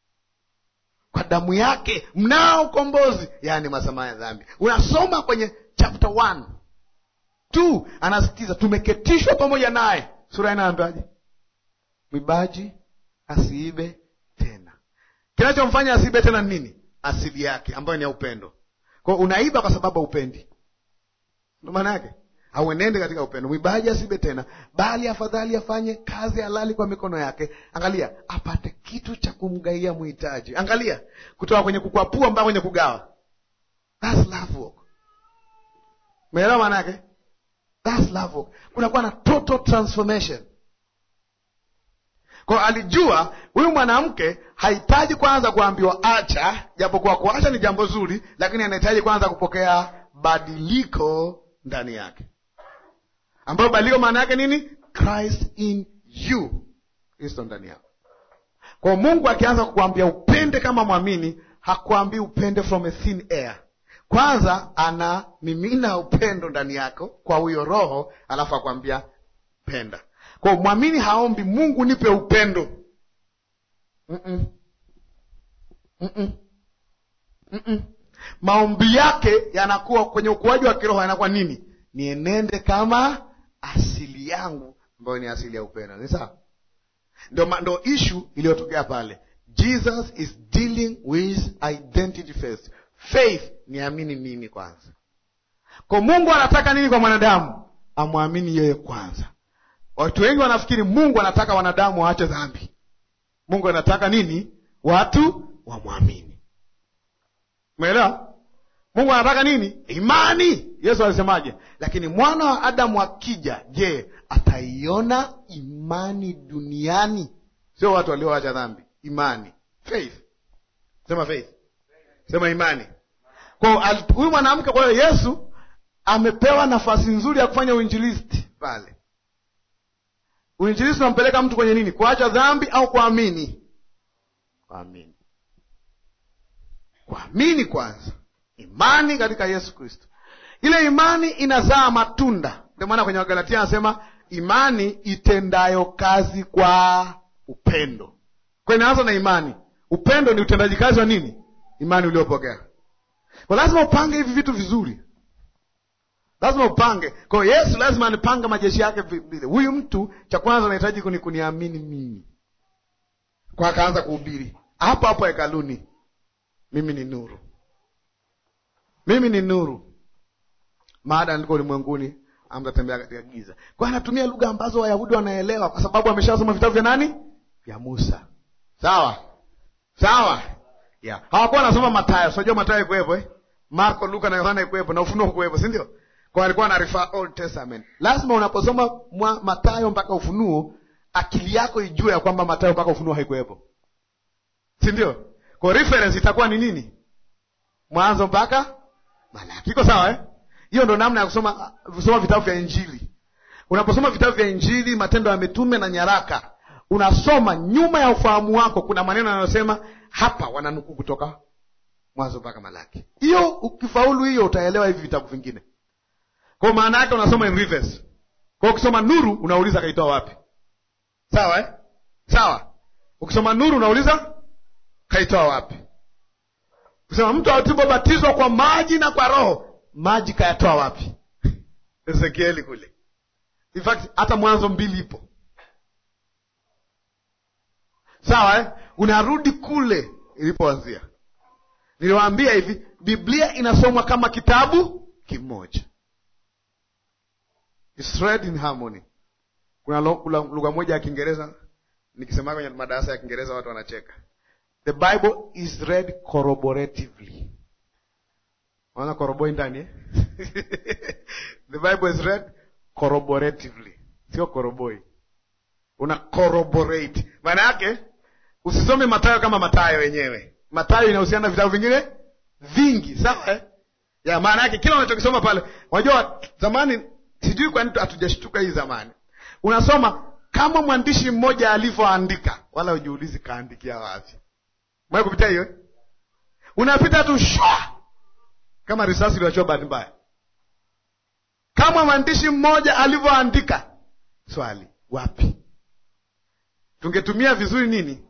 kwa damu yake mnao ukombozi yaani masamaha ya dhambi unasoma kwenye chapter one two anasitiza tumeketishwa pamoja naye sura inaambiaje mwibaji asiibe tena kinachomfanya asiibe tena ni nini asili yake ambayo ni ya upendo kwao unaiba kwa sababu haupendi ndo maana yake auenende katika upendo mwibaji asibe tena bali afadhali afanye kazi halali kwa mikono yake angalia apate kitu cha kumgaia mhitaji angalia kutoka kwenye kukwapua mpaka kwenye kugawa That's love work umeelewa maana yake That's love work kunakuwa na total transformation kwa alijua huyu mwanamke hahitaji kwanza kuambiwa acha japokuwa kuacha ni jambo zuri lakini anahitaji kwanza kupokea badiliko ndani yake ambayo badiliko maana yake nini christ in you kristo ndani yako kwa mungu akianza kukuambia upende kama mwamini hakuambii upende from a thin air kwanza ana mimina upendo ndani yako kwa huyo roho alafu akwambia penda kwa mwamini haombi mungu nipe upendo Mm-mm. Mm-mm. Mm-mm. maombi yake yanakuwa kwenye ukuaji wa kiroho yanakuwa nini nienende kama asili yangu ambayo ni asili ya upendo ni sawa ndo, ma- ndo ishu iliyotokea pale jesus is dealing with identity first faith niamini nini kwanza kwa mungu anataka nini kwa mwanadamu amwamini yeye kwanza watu wengi wanafikiri mungu anataka wanadamu waache dhambi mungu anataka nini watu wamwamini umeelewa mungu anataka nini imani yesu alisemaje lakini mwana wa adamu akija je ataiona imani duniani sio watu walioacha dhambi imani faith sema faith sema imani kwa al- huyu mwanamke kwa hiyo yesu amepewa nafasi nzuri ya kufanya uinjilisti pale uinjilisti unampeleka mtu kwenye nini kuacha dhambi au kuamini kuamini kuamini kwanza imani katika yesu kristo ile imani inazaa matunda ndio maana kwenye wagalatia anasema imani itendayo kazi kwa upendo kwa inaanza na imani upendo ni utendaji kazi wa nini imani uliopokea kwa lazima upange hivi vitu vizuri lazima upange kwa hiyo yesu lazima anipanga majeshi yake vi- vile huyu mtu cha kwanza anahitaji kuni kuniamini mimi kwa akaanza kuhubiri hapo hapo hekaluni mimi ni nuru mimi ni nuru maada niko ulimwenguni amtatembea katika giza kwa hiyo anatumia lugha ambazo wayahudi wanaelewa kwa sababu ameshasoma vitabu vya nani vya musa sawa sawa yeah. hawakuwa wanasoma matayo unajua matayo ikuwepo eh? marko luka na yohana ikuwepo na ufunuo kuwepo si ndio kwa alikuwa na refer old testament lazima unaposoma mwa matayo mpaka ufunuo akili yako ijue ya kwamba matayo mpaka ufunuo haikuwepo si ndio kwa reference itakuwa ni nini mwanzo mpaka malaki iko sawa eh? hiyo ndo namna ya kusoma kusoma vitabu vya Injili. Unaposoma vitabu vya Injili, Matendo ya Mitume na nyaraka, unasoma nyuma ya ufahamu wako, kuna maneno yanayosema hapa, wananukuu kutoka Mwanzo mpaka Malaki. Hiyo ukifaulu hiyo, utaelewa hivi vitabu vingine. Kwa maana yake unasoma in reverse. Kwa ukisoma Nuru unauliza kaitoa wapi? Sawa eh? Sawa. Ukisoma Nuru unauliza kaitoa wapi? Ukisema mtu alipobatizwa kwa maji na kwa Roho, maji kayatoa wapi? Ezekieli kule. In fact hata Mwanzo mbili ipo. Sawa eh? Unarudi kule ilipoanzia. Niliwaambia hivi, Biblia inasomwa kama kitabu kimoja. It's read in harmony. Kuna lugha moja ya Kiingereza nikisema kwenye madarasa ya Kiingereza watu wanacheka. The Bible is read corroboratively. Unaona koroboi ndani eh? The Bible is read corroboratively. Sio koroboi. Una corroborate. Maana yake usisome Mathayo kama Mathayo wenyewe. Mathayo inahusiana na vitabu vingine vingi, sawa eh? Ya maana yake kila unachokisoma pale. Unajua zamani sijui kwa nini hatujashtuka hii zamani. Unasoma kama mwandishi mmoja alivyoandika, wala ujiulizi kaandikia wapi. Mwe kupitia hiyo eh? Unapita tu shwa kama risasi iliyoachwa bahati mbaya. Kama mwandishi mmoja alivyoandika, swali wapi? Tungetumia vizuri nini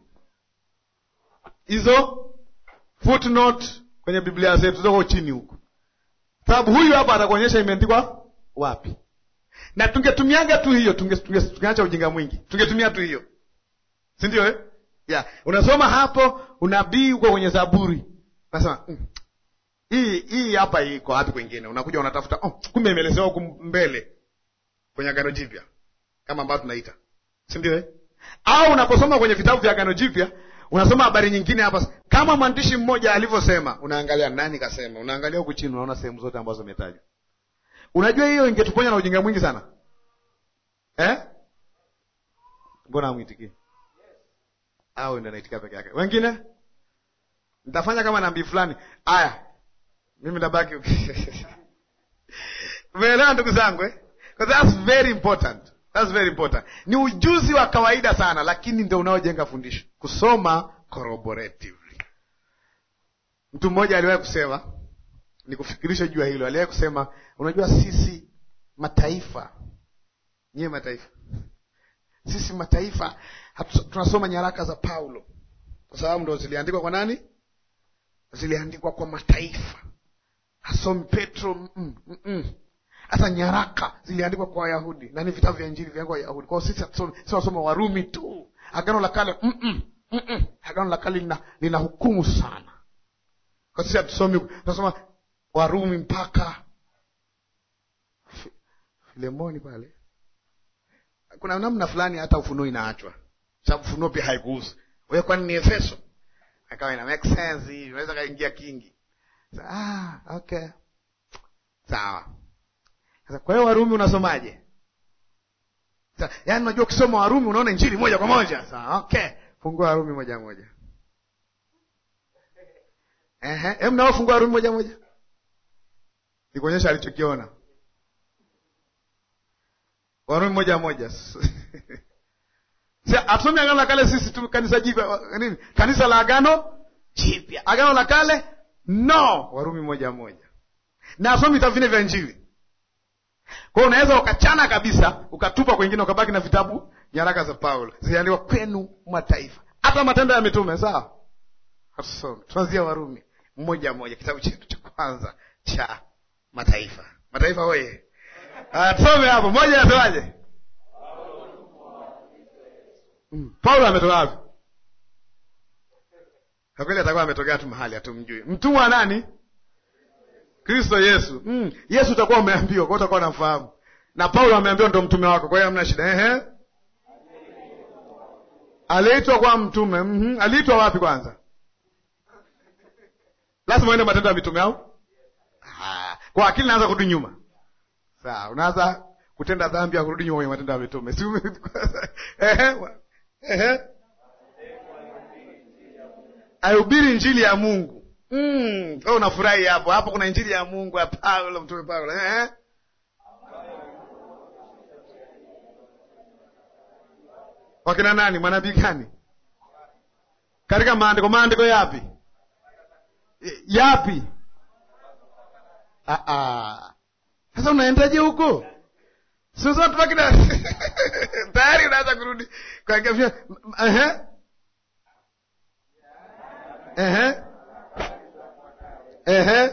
hizo footnote kwenye Biblia zetu zoko chini huko, sababu huyu hapa atakuonyesha imeandikwa wapi, na tungetumiaga tu hiyo, tungeacha tunge ujinga mwingi, tungetumia tu hiyo, si ndio eh? Yeah. Unasoma hapo unabii uko kwenye Zaburi, unasema mm, hii hii hapa iko wapi kwingine? Unakuja unatafuta, oh, kumbe imeelezewa huku mbele kwenye Agano Jipya kama ambavyo tunaita, si ndio eh? Au unaposoma kwenye vitabu vya Agano Jipya unasoma habari nyingine hapa, kama mwandishi mmoja alivyosema, unaangalia nani kasema, unaangalia huku chini, unaona sehemu zote ambazo zimetajwa. Unajua hiyo ingetuponya na ujinga mwingi sana eh? Mbona amwitikie au ndo naitikia peke yake? Wengine nitafanya kama nabii fulani. Aya, mimi nabaki umeelewa ndugu zangu eh? That's very important. That's very important. Ni ujuzi wa kawaida sana, lakini ndio unaojenga fundisho, kusoma corroboratively. Mtu mmoja aliwahi kusema, nikufikirishe juu ya hilo. Aliwahi kusema, unajua sisi mataifa, nyie mataifa, sisi mataifa hatu, tunasoma nyaraka za Paulo kwa sababu ndo ziliandikwa kwa nani? Ziliandikwa kwa mataifa. Hasomi Petro mm, mm, mm. Hata nyaraka ziliandikwa kwa Wayahudi na ni vitabu vya Injili vya Wayahudi. Kwa hiyo sisi tunasoma Warumi tu. Agano la Kale mm -mm, mm -mm. Agano la Kale lina, lina hukumu sana. Kwa sisi hatusomi, tunasoma Warumi mpaka Filemoni pale. Kuna namna fulani hata Ufunuo inaachwa, sababu Ufunuo pia haikuhusu wewe, kwani ni Efeso, akawa ina make sense hivi, unaweza kaingia kingi. Ah, okay, sawa. Sasa kwa hiyo Warumi unasomaje? Sasa yaani, unajua ukisoma Warumi unaona injili moja kwa moja. Sawa, okay, fungua Warumi moja moja. Ehe, hem, nao fungua Warumi moja moja, nikuonyesha alichokiona. Warumi moja moja. Hatusomi agano la kale sisi tu, kanisa jipya nini? Kanisa la agano jipya, agano la kale no. Warumi moja moja, na asomi vitabu vine vya injili kwa hiyo unaweza ukachana kabisa ukatupa kwengine ukabaki na vitabu nyaraka za Paulo ziliandikwa kwenu mataifa, hata Matendo ya Mitume. Sawa, hatusomi, tuanzia Warumi mmoja mmoja, kitabu chetu cha kwanza cha mataifa. Mataifa hoye, tusome hapo moja. Anasemaje? mm. Paulo ametoka wapi? Kwa kweli atakuwa ametokea tu mahali hatumjui. Mtumwa wa nani? Kristo Yesu. Mm. Yesu utakuwa umeambiwa, kwa utakuwa unamfahamu. Na Paulo ameambiwa ndo mtume wako, kwa hiyo hamna shida. Ehe. Aliitwa kwa mtume. Mhm. Aliitwa wapi kwanza? Lazima uende Matendo ya Mitume au? Ah, kwa akili naanza kurudi nyuma. Sawa, unaanza kutenda dhambi ya kurudi nyuma kwenye Matendo ya Mitume. Si ehe. Ehe. Aihubiri injili ya Mungu. mm, oh, unafurahi hapo hapo kuna injili ya mungu ya paulo mtume paulo eh? wakina nani manabii gani katika maandiko maandiko yapi yapi Ah, ah. sasa unaendaje huko sasa tubaki na tayari unaanza kurudi kwa kafia ehe ehe ehe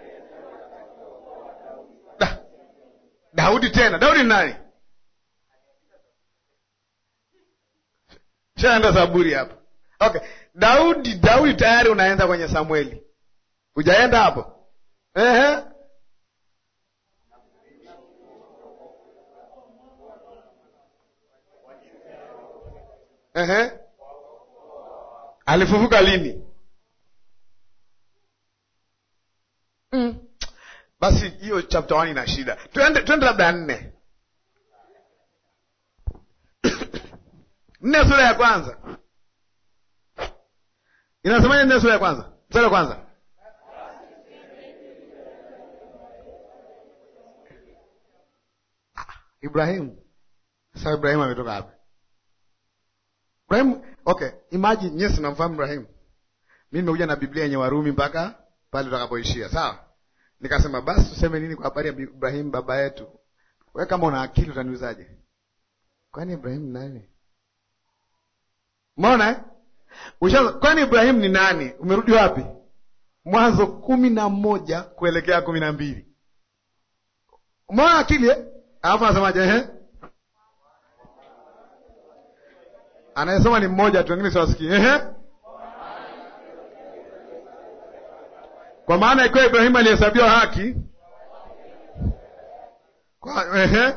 Da- Daudi tena Daudi ni nani shaenda Zaburi hapa okay Daudi Daudi tayari unaenda kwenye Samueli hujaenda hapo ehe Ehe. Alifufuka lini? Mm. Basi hiyo chapter 1 ina shida. Twende twende labda nne. Nne sura ya kwanza. Inasemaje nne sura ya kwanza? Sura ya kwanza. Ah, Ibrahimu. Sasa Ibrahimu ametoka wapi? Ibrahim, okay, imagine yes, namfahamu Ibrahim. Mimi nimekuja na Biblia yenye Warumi mpaka pale tutakapoishia, sawa? Nikasema basi tuseme nini kwa habari ya Ibrahim baba yetu? Wewe kama una akili utaniuzaje? Kwani Ibrahim ni nani? Umeona eh? Ushaanza, kwani Ibrahim ni nani? Umerudi wapi? Mwanzo kumi na moja kuelekea kumi na mbili. Umeona akili eh? Alafu anasemaje eh? Anayesoma ni mmoja tu, wengine siwasikii. Ehe, kwa maana ikiwa Ibrahimu alihesabiwa haki kwa, ehe,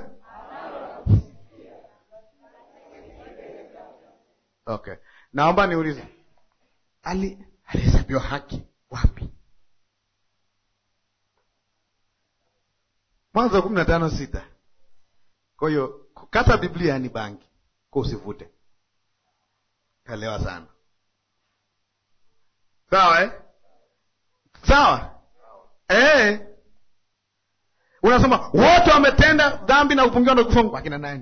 okay, naomba niulize, ali alihesabiwa haki wapi? Mwanzo kumi na tano sita. Kwa hiyo kukata Biblia ni bangi, kwa usivute Elewa sana, sawa eh? Sawa eh? Unasema wote wametenda dhambi na upungiwa na kufa akina nani?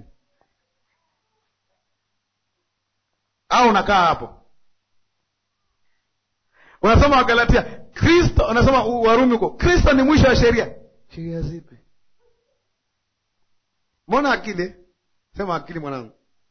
Au unakaa hapo unasoma Wagalatia, Kristo unasoma Warumi huko, Kristo ni mwisho wa sheria. Sheria zipi? Mbona akili? Sema akili mwanangu.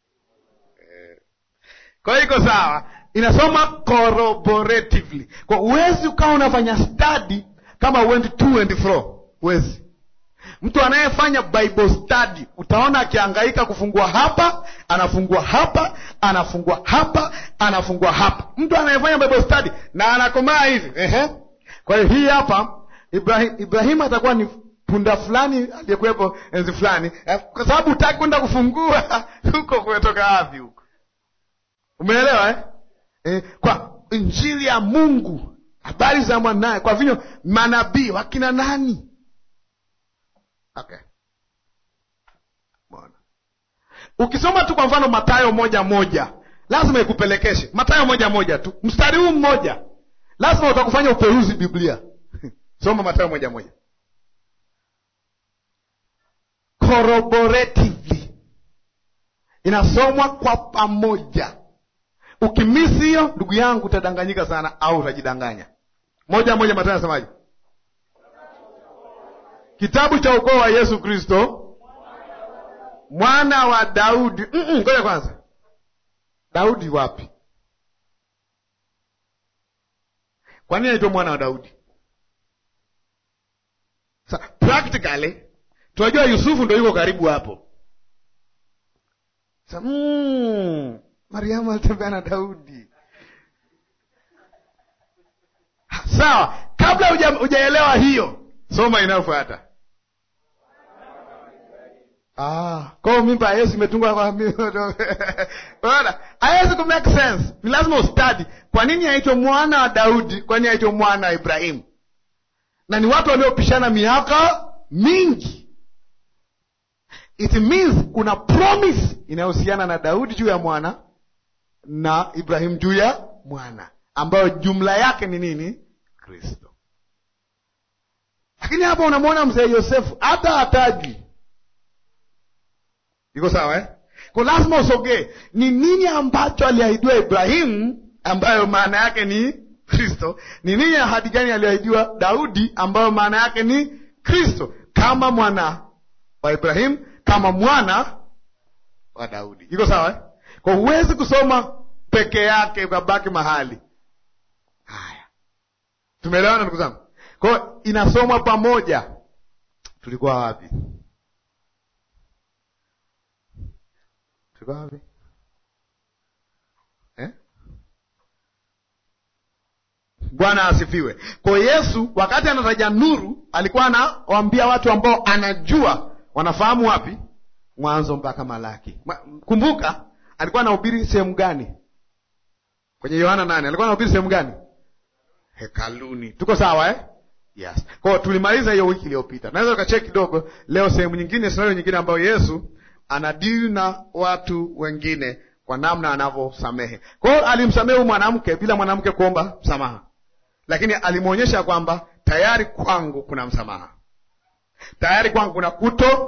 Kwa hiyo iko sawa, inasoma corroboratively. Kwa huwezi ukawa unafanya study kama went to and fro, huwezi. Mtu anayefanya Bible study utaona akihangaika kufungua hapa, anafungua hapa, anafungua hapa, anafungua hapa. Mtu anayefanya Bible study na anakomaa hivi ehe. Kwa hiyo hii hapa Ibrahim, Ibrahim atakuwa ni punda fulani aliyekuwepo enzi fulani, kwa sababu hutaki kwenda kufungua huko. Kumetoka wapi huko? Umeelewa eh? Eh, kwa injili ya Mungu, habari za mwanaye, kwa vinyo manabii wakina nani? Okay, bwana, ukisoma tu kwa mfano Mathayo moja moja lazima ikupelekeshe Mathayo moja moja tu, mstari huu mmoja lazima utakufanya uperuzi Biblia. Soma Mathayo moja moja corroboratively, inasomwa kwa pamoja. Ukimisi hiyo ndugu yangu, utadanganyika sana, au utajidanganya. Moja moja, Mathayo anasemaje? Kitabu cha ukoo wa Yesu Kristo mwana wa Daudi. Ngoja kwanza, Daudi wapi? Kwa nini anaitwa mwana wa Daudi? Sa, practically tunajua Yusufu ndo yuko karibu hapo. Sa, mm, Mariamu alitembea na Daudi. Sawa, kabla hujaelewa hiyo, soma inayofuata. Ah, kwa mimba ya Yesu imetungwa kwa Unaona? Haiwezi ku make sense. Ni lazima ustadi. Kwa nini aitwe mwana wa Daudi? Kwa nini aitwe mwana wa Ibrahimu? Na ni watu waliopishana miaka mingi. It means kuna promise inayohusiana na Daudi juu ya mwana na Ibrahimu juu ya mwana, ambayo jumla yake ni nini? Kristo. Lakini hapa unamwona mzee Yosefu hata hataji, iko sawa eh? Kwa lazima usogee, ni nini ambacho aliahidiwa Ibrahimu ambayo maana yake ni Kristo? Ni nini ahadi gani aliahidiwa Daudi ambayo maana yake ni Kristo, kama mwana wa Ibrahimu, kama mwana wa Daudi. Iko sawa eh? Kwa huwezi kusoma peke yake ukabaki mahali haya. Tumeelewana ndugu zangu? Kwa hiyo inasomwa pamoja. Tulikuwa wapi? Tulikuwa wapi eh? Bwana asifiwe. Kwa Yesu wakati anataja nuru alikuwa anawaambia watu ambao anajua wanafahamu wapi, Mwanzo mpaka Malaki. Kumbuka alikuwa anahubiri sehemu gani? Kwenye Yohana nane alikuwa anahubiri sehemu gani? Hekaluni. Tuko sawa eh? Yes. Kwa hiyo tulimaliza hiyo wiki iliyopita. Naweza ukacheki kidogo leo sehemu nyingine, scenario nyingine ambayo Yesu anadili na watu wengine kwa namna anavyosamehe. Kwa hiyo alimsamehe huyu mwanamke bila mwanamke kuomba msamaha, lakini alimwonyesha kwamba tayari kwangu kuna msamaha, tayari kwangu kuna kuto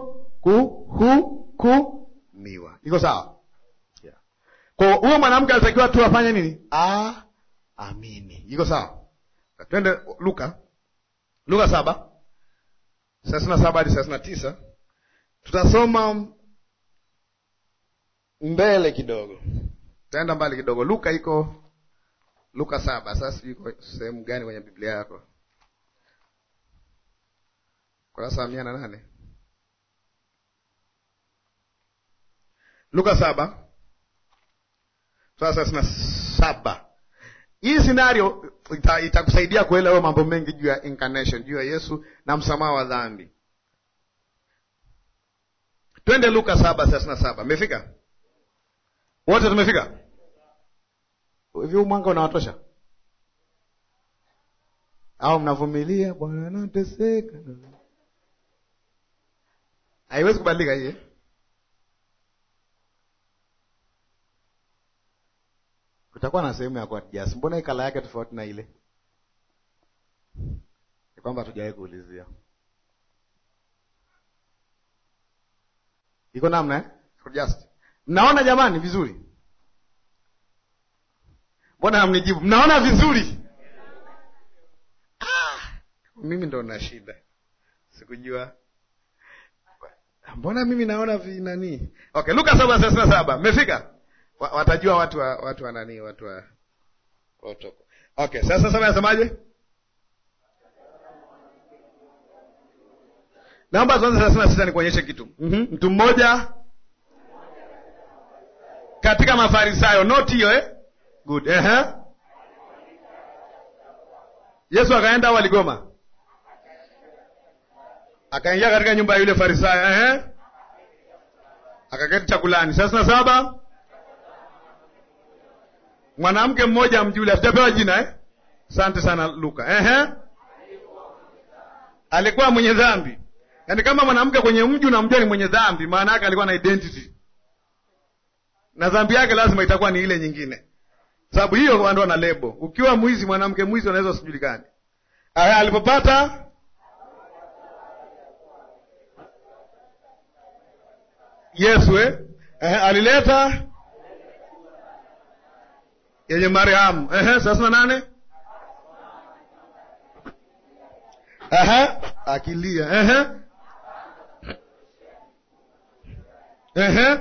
kuhukumiwa. Iko sawa? Yeah. Kwa huyo mwanamke alitakiwa tu afanye nini? A, amini. Iko sawa? Twende Luka, Luka saba thelathini na saba hadi thelathini na tisa tutasoma mbele kidogo, taenda mbali kidogo. Luka iko Luka saba. Sasa iko sehemu gani kwenye Biblia yako? Kurasa wa mia na nane. Luka saba sura thelathini na saba. Hii scenario itakusaidia ita kuelewa mambo mengi juu ya incarnation, juu ya Yesu na msamaha wa dhambi. Twende Luka saba thelathini na saba. Mmefika wote? Tumefika hivi? Huu mwanga unawatosha au mnavumilia? Bwana nateseka. Haiwezi kubadilika hii Kutakuwa na sehemu ya kuadjust. Mbona hii kala yake tofauti na ile? Ni kwamba hatujawahi kuulizia. Iko namna eh? Adjust. Mnaona jamani vizuri? Mbona hamnijibu? Mnaona vizuri? Ah, mimi ndo na shida. Sikujua. Mbona mimi naona vinani? Okay, Luka saba thelathini na saba. Mmefika? Watajua watu wa watu wa nani, watu wa protoko. Okay, sasa sasa nasemaje? Naomba tuanze thelathini na sita nikuonyeshe kitu. mm-hmm. Mtu mmoja katika Mafarisayo, noti hiyo eh? Good. Uh-huh. Yesu akaenda au aligoma? Akaingia katika nyumba ya yule Farisayo, uh-huh. Akaketi chakulani. thelathini na saba mwanamke mmoja mjuli, hatujapewa jina eh? Asante sana Luka. Ehe, alikuwa mwenye dhambi. Yaani kama mwanamke kwenye mji unamjua ni mwenye dhambi, maana yake alikuwa na identity na dhambi yake lazima itakuwa ni ile nyingine, sababu hiyo ndo na lebo. Ukiwa mwizi, mwanamke mwizi, unaweza usijulikane. Aya, alipopata Yesu eh? Ehe, alileta yenye Mariamu. Ehe, thelathini na nane. Ehe, akilia. Ehe, ehe,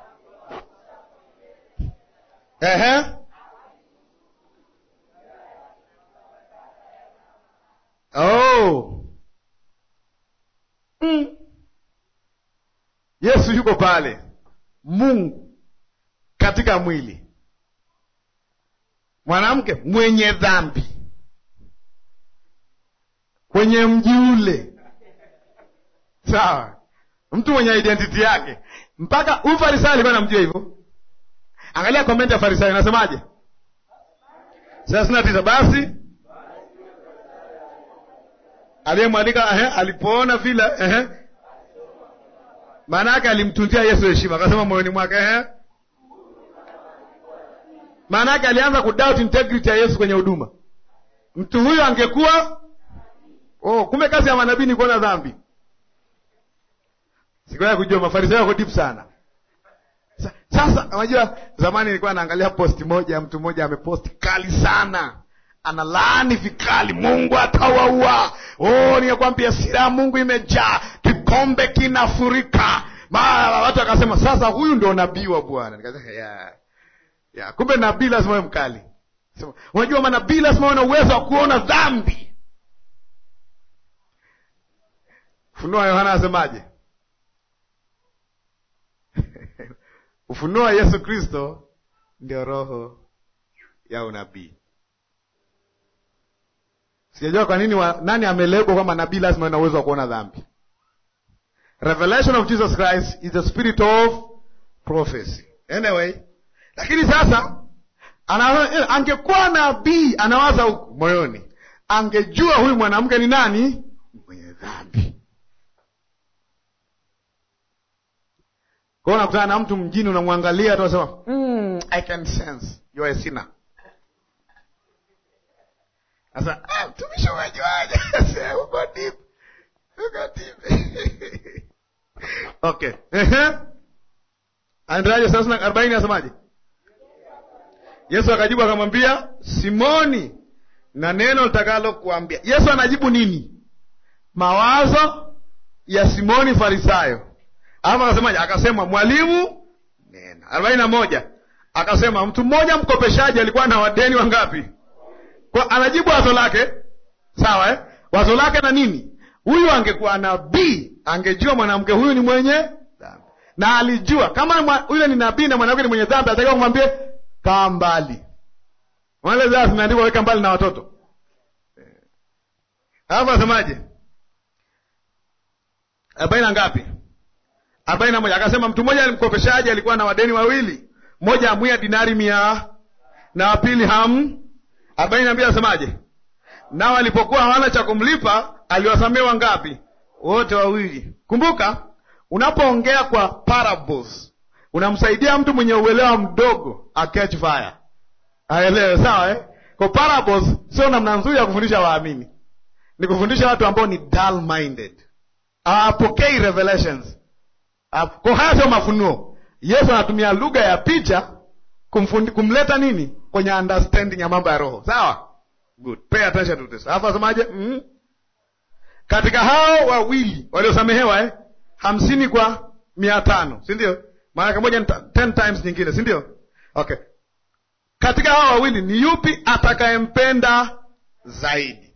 ehe, oh, mm. Yesu yuko pale, Mungu katika mwili mwanamke mwenye dhambi kwenye mji ule, sawa, mtu mwenye identity yake. Mpaka huyu Farisayo alikuwa namjua hivyo. Angalia komenti ya Farisayo inasemaje? thelathini na tisa. Basi aliyemwandika alipoona vile, maana yake alimtunzia Yesu heshima, akasema moyoni mwake maana yake alianza kudoubt integrity ya Yesu kwenye huduma. mtu huyo angekuwa oh, kumbe kazi ya manabii ni kuona dhambi. Sikuwahi kujua Mafarisayo wako deep sana. Sa- Sasa unajua, zamani nilikuwa naangalia posti moja, mtu mmoja ameposti kali sana, analaani vikali, Mungu atawaua. Oh, nikakwambia sira ya Mungu imejaa, kikombe kinafurika. Mara watu wakasema, sasa huyu ndio nabii wa Bwana. Nikasema ya ya, kumbe nabii lazima awe mkali. Sema, unajua manabii lazima wana uwezo wa kuona dhambi. Ufunuo wa Yohana anasemaje? Ufunuo wa Yesu Kristo ndio roho ya unabii. Sijajua kwa nini wa, nani amelebwa kwamba nabii lazima ana uwezo wa kuona dhambi. Revelation of Jesus Christ is the spirit of prophecy. Anyway, lakini sasa ana, eh, angekuwa nabii anawaza huku moyoni, angejua huyu mwanamke ni nani mwenye dhambi. Kwa hiyo unakutana na mtu mjini, unamwangalia tu unasema mm, I can sense you are a sinner. Sasa ah, mtumishi umejuaje? Sasa uko deep. Uko deep. Okay. Ehe. Aendaje sasa na 40 nasemaje? Yesu akajibu akamwambia, Simoni, na neno litakalo kuambia. Yesu anajibu nini? Mawazo ya Simoni Farisayo. Alafu akasemaje? Akasema mwalimu, nena. arobaini na moja akasema mtu mmoja mkopeshaji alikuwa na wadeni wangapi? Kwa anajibu wazo lake, sawa eh? Wazo lake na nini? Huyu angekuwa nabii, angejua mwanamke huyu ni mwenye dhambi, na alijua kama mwa- yule ni nabii na mwanamke ni mwenye dhambi, atakiwa kumwambie kaa mbali. Wale zaa zimeandikwa weka mbali na watoto. Alafu asemaje? arobaini na ngapi? arobaini na moja akasema mtu mmoja mkopeshaji alikuwa na wadeni wawili, mmoja amwia dinari mia na wa pili ham. arobaini na mbili asemaje? Nao alipokuwa hawana cha kumlipa, aliwasamehe wangapi? Wote wawili. Kumbuka, unapoongea kwa parables unamsaidia mtu mwenye uelewa mdogo aketch fire, aelewe. Sawa eh? Kwa parables sio namna nzuri ya kufundisha waamini, ni kufundisha watu ambao ni dull minded, hawapokei revelations Ah, Kwa haya sio mafunuo. Yesu anatumia lugha ya picha kumfundi, kumleta nini kwenye understanding ya mambo ya roho. Sawa, good, pay attention to this. Alafu asemaje? mm Katika hao wawili waliosamehewa eh, hamsini kwa mia tano si ndio? Maana moja ni ta- ten times nyingine, si ndio? Okay, katika hao wawili ni yupi atakayempenda zaidi?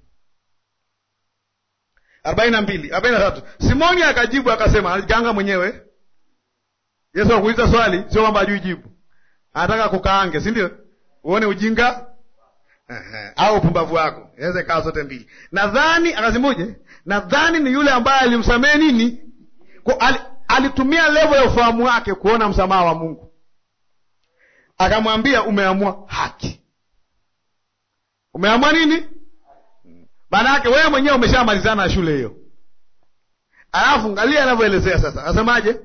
arobaini na mbili arobaini na tatu Simoni akajibu akasema, alijikaanga mwenyewe. Yesu akuuliza swali, sio kwamba ajui jibu, anataka kukaange, si ndio? Uone ujinga Ehe, au upumbavu wako, inaweza ikawa zote mbili. Nadhani akazimuje, nadhani ni yule ambaye alimsamehe nini, Kwa- ali- alitumia levo ya ufahamu wake kuona msamaha wa Mungu, akamwambia umeamua haki. Umeamua nini? Maana yake wewe mwenyewe umeshamalizana na shule hiyo. Alafu angalia anavyoelezea sasa, asemaje?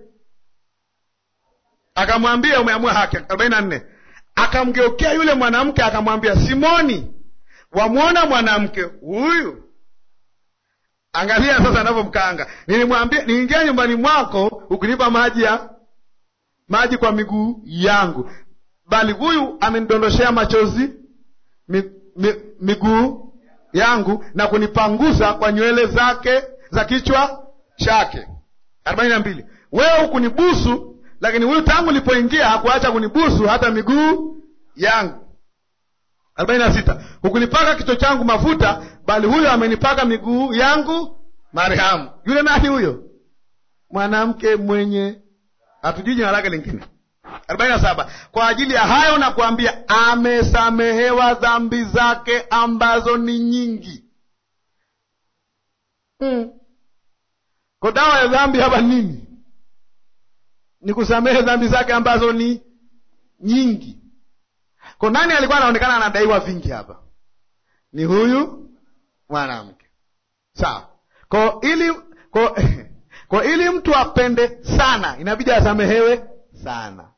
Akamwambia umeamua haki. arobaini na nne akamgeukea yule mwanamke akamwambia, Simoni, wamwona mwanamke huyu? Angalia sasa anavyomkaanga. Nilimwambia niingia nyumbani mwako ukinipa maji ya maji kwa miguu yangu, bali huyu amenidondoshea machozi mi, mi, miguu yangu na kunipangusa kwa nywele zake za kichwa chake. arobaini na mbili wewe hukunibusu, lakini huyu tangu nilipoingia hakuacha kunibusu hata miguu yangu. arobaini na sita hukunipaka kichwa changu mafuta, bali huyo amenipaka miguu yangu marhamu. Yule nani huyo? Mwanamke mwenye hatujui jina lake lingine. arobaini na saba kwa ajili ya hayo na kuambia, amesamehewa dhambi zake ambazo ni nyingi. mm. Kwa dawa ya dhambi hapa nini? Ni kusamehe dhambi zake ambazo ni nyingi. Kwa nani alikuwa anaonekana anadaiwa vingi hapa? Ni huyu mwanamke, sawa. Kwa ili kwa, kwa ili mtu apende sana, inabidi asamehewe sana.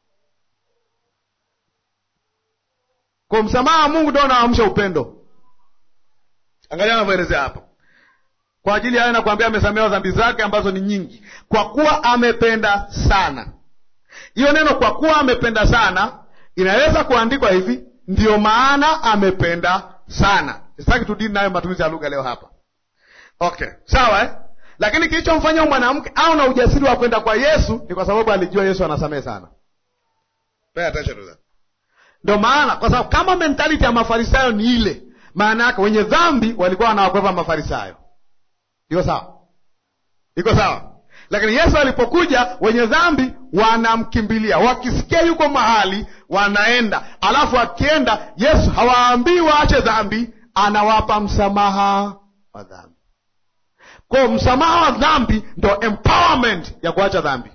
Kwa msamaha wa Mungu ndio unaamsha upendo. Angalia anavyoelezea hapo. Kwa ajili ya hayo nakwambia, amesamehewa dhambi zake ambazo ni nyingi, kwa kuwa amependa sana. Hiyo neno kwa kuwa amependa sana inaweza kuandikwa hivi, ndiyo maana amependa sana. Sitaki tudini nayo matumizi ya lugha leo hapa. Okay, sawa eh? Lakini kilichomfanya mwanamke au na ujasiri wa kwenda kwa Yesu ni kwa sababu alijua Yesu anasamehe sana. Pay attention to that. Ndio maana kwa sababu kama mentality ya Mafarisayo ni ile, maana yake wenye dhambi walikuwa wanawakwepa Mafarisayo. Iko sawa? Iko sawa? Lakini Yesu alipokuja, wenye dhambi wanamkimbilia, wakisikia yuko mahali wanaenda, alafu akienda Yesu hawaambii waache dhambi, anawapa msamaha wa dhambi. Kwa msamaha wa dhambi ndo empowerment ya kuacha dhambi.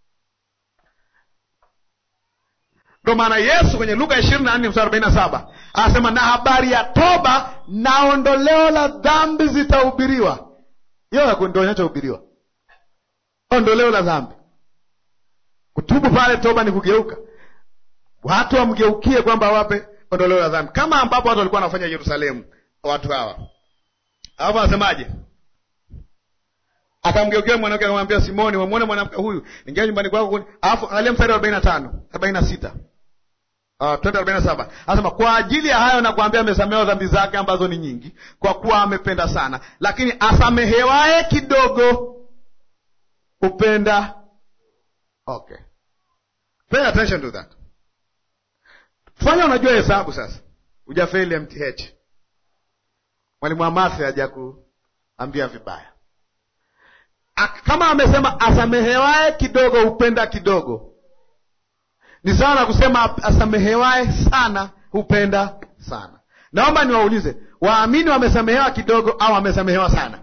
Ndo maana Yesu kwenye Luka ishirini na nne mstari arobaini na saba anasema na habari ya toba na ondoleo la dhambi zitahubiriwa. Hiyo ndo inachohubiriwa, ondoleo la dhambi. Kutubu pale, toba ni kugeuka, watu wamgeukie kwamba wape ondoleo la dhambi, kama ambapo watu walikuwa wanafanya Yerusalemu. Watu hawa hapo anasemaje? Akamgeukia mwanamke akamwambia, Simoni, wamwone mwanamke huyu, ingia nyumbani kwako. Alafu angalia mstari wa arobaini na tano arobaini na sita twende arobaini na saba anasema kwa ajili ya hayo nakuambia, amesamehewa dhambi zake ambazo ni nyingi, kwa kuwa amependa sana. Lakini asamehewaye kidogo upenda. Okay, pay attention to that. Fanya unajua hesabu sasa, hujafeli MTH. Mwalimu wa mathi haja kuambia vibaya kama amesema asamehewaye kidogo hupenda kidogo, ni sawa na kusema asamehewaye sana hupenda sana. Naomba niwaulize, waamini wamesamehewa kidogo au wamesamehewa sana?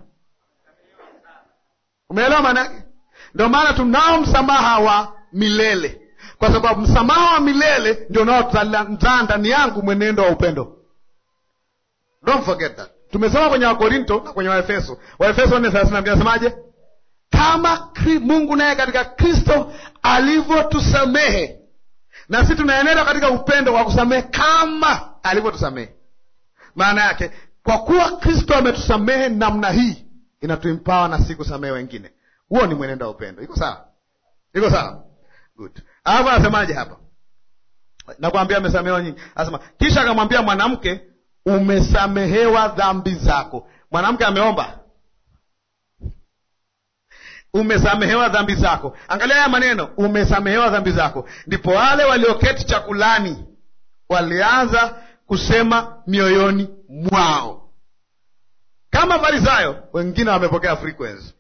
Umeelewa maana yake? Ndio maana tunao msamaha wa milele, kwa sababu msamaha wa milele ndio unaozaa ndani yangu mwenendo wa upendo. Don't forget that. Tumesoma kwenye Wakorinto na kwenye Waefeso, Waefeso nne thelathini na mbili nasemaje? Kama Mungu naye katika Kristo alivyotusamehe, na sisi tunaenenda katika upendo wa kusamehe kama alivyotusamehe. Maana yake kwa kuwa Kristo ametusamehe namna hii, inatuimpawa na si kusamehe wengine. Huo ni mwenendo wa upendo. Iko sawa? Iko sawa? Good. Alafu anasemaje hapa? Nakwambia amesamehewa nyingi. Anasema kisha akamwambia mwanamke, umesamehewa dhambi zako. Mwanamke ameomba umesamehewa dhambi zako. Angalia haya maneno, umesamehewa dhambi zako. Ndipo wale walioketi chakulani walianza kusema mioyoni mwao, kama Farisayo. Wengine wamepokea frequency,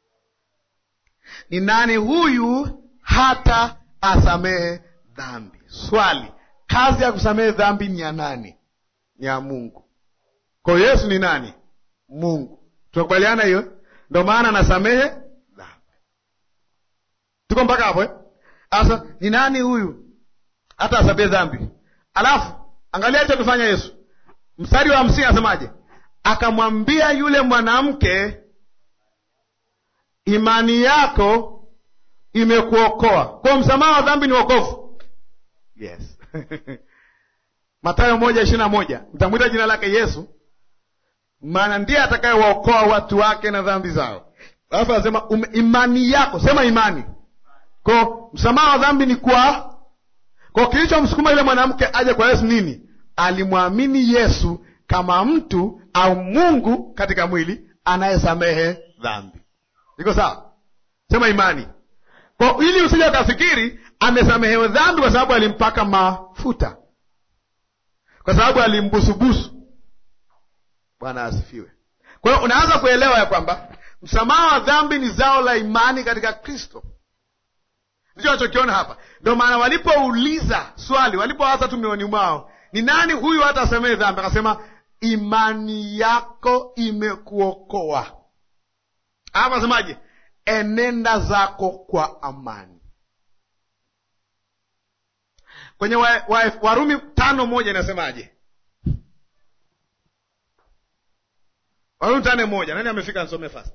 ni nani huyu hata asamehe dhambi? Swali, kazi ya kusamehe dhambi ni ya nani? Ni ya Mungu. Kwa hiyo Yesu ni nani? Mungu. Tunakubaliana hiyo? Ndio maana anasamehe Tuko mpaka hapo eh? Sasa ni nani huyu hata asamehe dhambi? Alafu angalia alichokifanya Yesu, mstari wa hamsini anasemaje? Akamwambia yule mwanamke, imani yako imekuokoa. Kwa msamaha wa dhambi ni wokovu. Yes. Mathayo moja ishirini na moja mtamwita jina lake Yesu, maana ndiye atakayewaokoa watu wake na dhambi zao. Alafu anasema imani yako, sema imani ko msamaha wa dhambi ni kwa ko. Kilichomsukuma yule mwanamke aje kwa Yesu nini? Alimwamini Yesu kama mtu au Mungu katika mwili anayesamehe dhambi. Iko sawa? Sema imani ko, ili usije ukafikiri amesamehewa dhambi kwa sababu alimpaka mafuta, kwa sababu alimbusubusu. Bwana asifiwe. Kwa hiyo unaanza kuelewa ya kwamba msamaha wa dhambi ni zao la imani katika Kristo. Ndicho nachokiona hapa. Ndio maana walipouliza swali, walipowaza tu mioyoni mwao, ni nani huyu hata asamehe dhambi? Akasema imani yako imekuokoa. Hapa asemaje? Enenda zako kwa amani. Kwenye wa, wa, Warumi tano moja inasemaje? Warumi tano moja. Nani amefika? Nisome fast.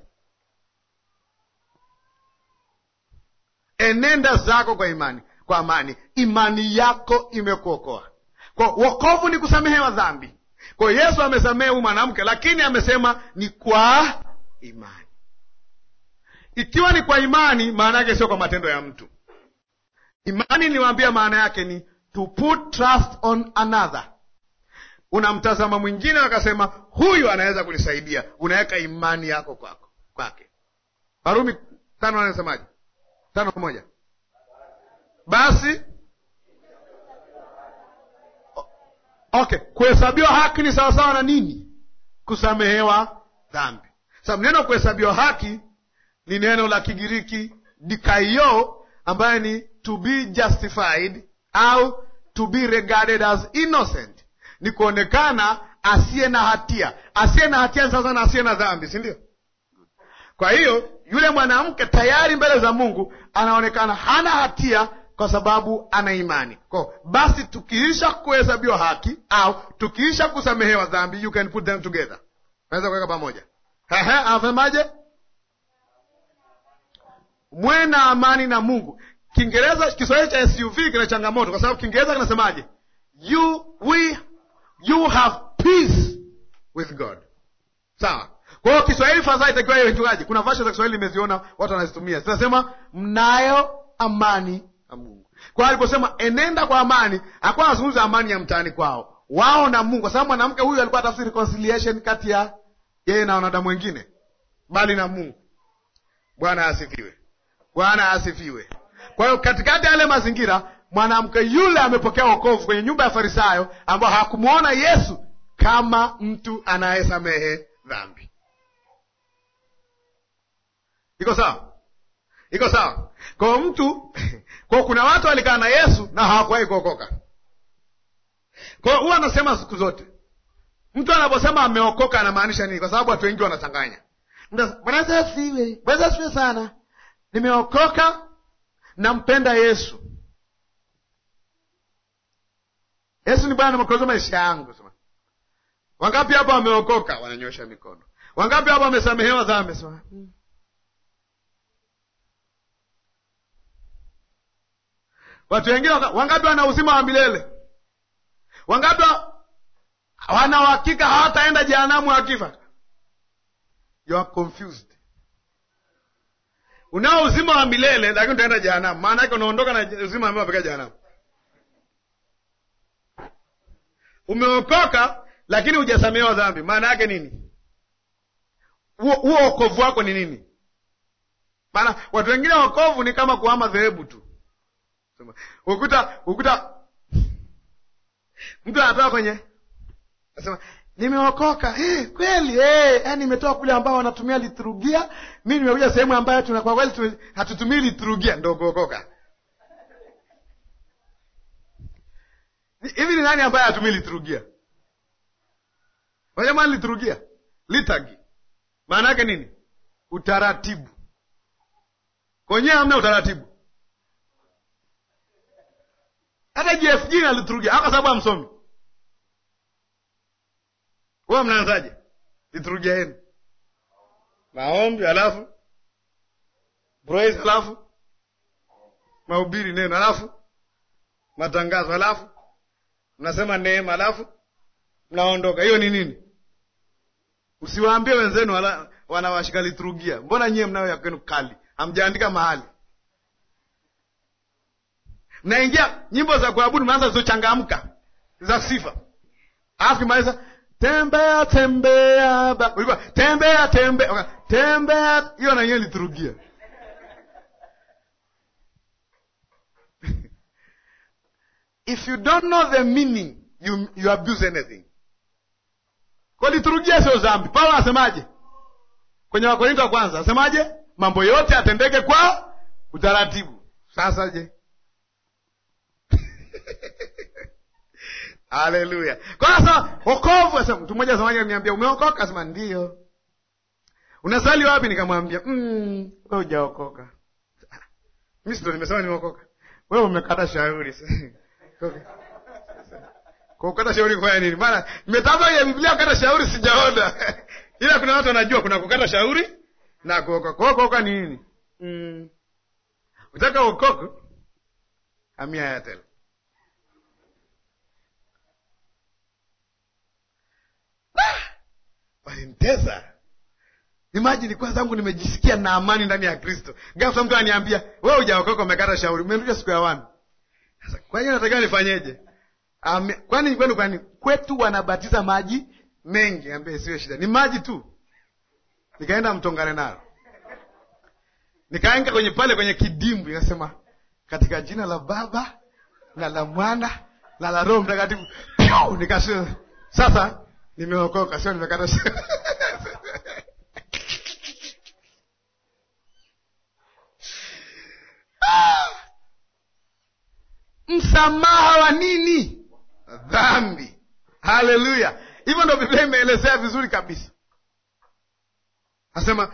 Enenda zako kwa imani, kwa amani, imani yako imekuokoa. Kwa wokovu ni kusamehewa dhambi, Kwa hiyo Yesu amesamehe huyu mwanamke, lakini amesema ni kwa imani. Ikiwa ni kwa imani, maana yake sio kwa matendo ya mtu. Imani niliwaambia, maana yake ni to put trust on another. Unamtazama mwingine, akasema huyu anaweza kunisaidia, unaweka imani yako kwako kwake. Warumi tano anasemaje? tano moja basi okay, kuhesabiwa haki ni sawasawa na nini? Kusamehewa dhambi. Sababu neno kuhesabiwa haki ni neno la Kigiriki dikaio, ambayo ni to be justified au to be regarded as innocent, ni kuonekana asiye na hatia. Asiye na hatia ni sawasawa na asiye na dhambi, si ndio? Kwa hiyo yule mwanamke tayari mbele za Mungu anaonekana hana hatia kwa sababu ana imani. Kwa basi tukiisha kuhesabiwa haki au tukiisha kusamehewa dhambi, you can put them together, naweza kuweka pamoja. Ehe, anasemaje? Mwe na amani na Mungu. Kiingereza, Kiswahili cha SUV kina changamoto kwa sababu Kiingereza kinasemaje? You we you have peace with God. Sawa. Kwa hiyo Kiswahili fadhaa itakiwa iwe chungaji. Kuna version za Kiswahili nimeziona watu wanazitumia. Zinasema mnayo amani na Mungu. Kwa hiyo aliposema enenda kwa amani, hakuwa anazungumza amani ya mtaani kwao. Wao na Mungu, kwa sababu mwanamke huyu alikuwa tafsiri reconciliation kati ya yeye na wanadamu wengine, bali na Mungu. Bwana asifiwe. Bwana asifiwe. Kwa hiyo katikati ya yale mazingira, mwanamke yule amepokea wokovu kwenye nyumba ya Farisayo, ambao hakumwona Yesu kama mtu anayesamehe dhambi. Iko sawa? Iko sawa? Kwa mtu kwa kuna watu walikaa na Yesu na hawakuwahi kuokoka. Kwa hiyo huwa anasema siku zote, mtu anaposema ameokoka anamaanisha nini? Kwa sababu watu wengi wanachanganya. Bwana Yesu asifiwe, Bwana Yesu asifiwe sana, nimeokoka, nampenda Yesu. Yesu ni Bwana na Mwokozi wa maisha yangu. Wangapi hapa wameokoka? Wananyosha mikono. Wangapi hapa wamesamehewa dhambi? Sema hmm. Watu wengine wangapi wana uzima wa milele? Wangapi wana uhakika hawataenda jehanamu wakifa? You are confused. Unao uzima wa milele lakini utaenda jehanamu, maana yake unaondoka na uzima ambao unapeleka jehanamu. Umeokoka lakini hujasamehewa dhambi, maana yake nini? Huo wokovu wako ni nini? Maana watu wengine wokovu ni kama kuhama dhehebu tu ukuta ukuta mtu anatoka kwenye nasema nimeokoka hey, kweli hey, yani nimetoka kule ambao wanatumia liturujia, mi nimekuja sehemu ambayo tuna kwa kweli hatutumii liturujia, ndo kuokoka. Hivi ni nani ambaye hatumii liturujia? Wajamani, liturujia litagi maana yake nini? Utaratibu. Kwenyewe hamna utaratibu hata JFG na liturujia haka sababu amsomi huwa mnaanzaje liturujia yenu? Maombi alafu praise alafu mahubiri neno alafu matangazo alafu mnasema neema alafu mnaondoka. Hiyo ni nini? Usiwaambie wenzenu wanawashika liturujia, mbona nyie mnayo ya kwenu kali, hamjaandika mahali mnaingia nyimbo za kuabudu, mnaanza zilizochangamka za sifa, alafu kimaliza tembea tembea ba ulikuwa tembea tembea okay. tembea hiyo na yeye liturujia if you don't know the meaning you, you abuse anything. Kwa liturujia sio dhambi. Paulo anasemaje kwenye Wakorinto wa kwanza? Anasemaje? mambo yote atendeke kwa utaratibu. Sasa je Haleluya! Kwa sasa wokovu, sasa mtu mmoja zamani aliniambia umeokoka? Asema ndio. Unasali wapi? Nikamwambia mm, wewe hujaokoka. Mimi ndo nimesema nimeokoka, wewe umekata shauri. Kwa kukata shauri kufanya nini? Maana nimetafuta ya Biblia kukata shauri sijaona ila kuna watu wanajua kuna kukata shauri na kuokoka. Kwa kuokoka ni nini? Mm. Utaka uokoke, hamia ya tele walinitesa. Imajini kwanza zangu nimejisikia na amani ndani ya Kristo, ghafla mtu aniambia wewe hujaokoka, umekata shauri, umerudisha siku ya wani. Sasa kwa hiyo natakiwa nifanyeje? Ame, kwani kwenu kwani kwetu wanabatiza maji mengi? Ambie siwe shida, ni maji tu. Nikaenda mtongane nalo, nikaenga kwenye pale kwenye kidimbwi, nikasema katika jina la Baba na la Mwana na la Roho Mtakatifu. Nikasema sasa nimeokoka, sio nimekata shauri. Msamaha wa nini? Dhambi. Haleluya! Hivyo ndo Biblia imeelezea vizuri kabisa. Nasema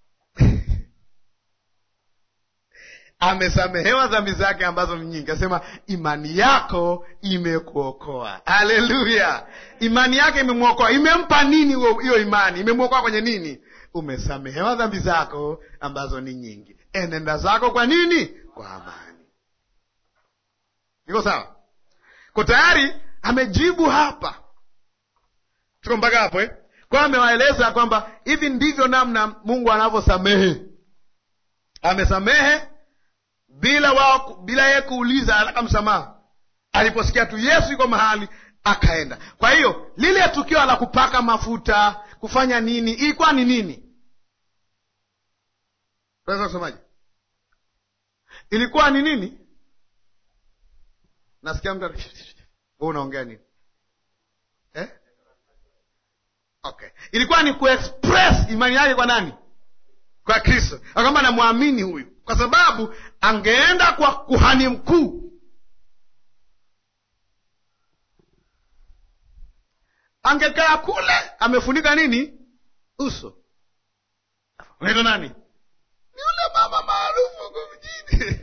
amesamehewa dhambi zake ambazo ni nyingi. Asema imani yako imekuokoa. Haleluya! Imani yake imemwokoa. Imempa nini hiyo imani? Imemwokoa kwenye nini? Umesamehewa dhambi zako ambazo ni nyingi, enenda zako kwa nini? Kwa amani. Iko sawa? Ko tayari amejibu hapa, tuko mpaka hapo eh? Kwa amewaeleza kwamba hivi ndivyo namna Mungu anavyosamehe. Amesamehe bila wao, bila yeye kuuliza, anataka msamaha. Aliposikia tu Yesu yuko mahali akaenda. Kwa hiyo lile tukio la kupaka mafuta, kufanya nini, ilikuwa ni nini? Unaweza kusemaje? Ilikuwa ni nini? Nasikia mtu wewe unaongea nini eh? Okay, ilikuwa ni kuexpress imani yake kwa nani? Kwa Kristo, akamba namwamini huyu, kwa sababu angeenda kwa kuhani mkuu, angekaa kule amefunika nini uso. Unaitwa nani? Ni yule mama maarufu huko mjini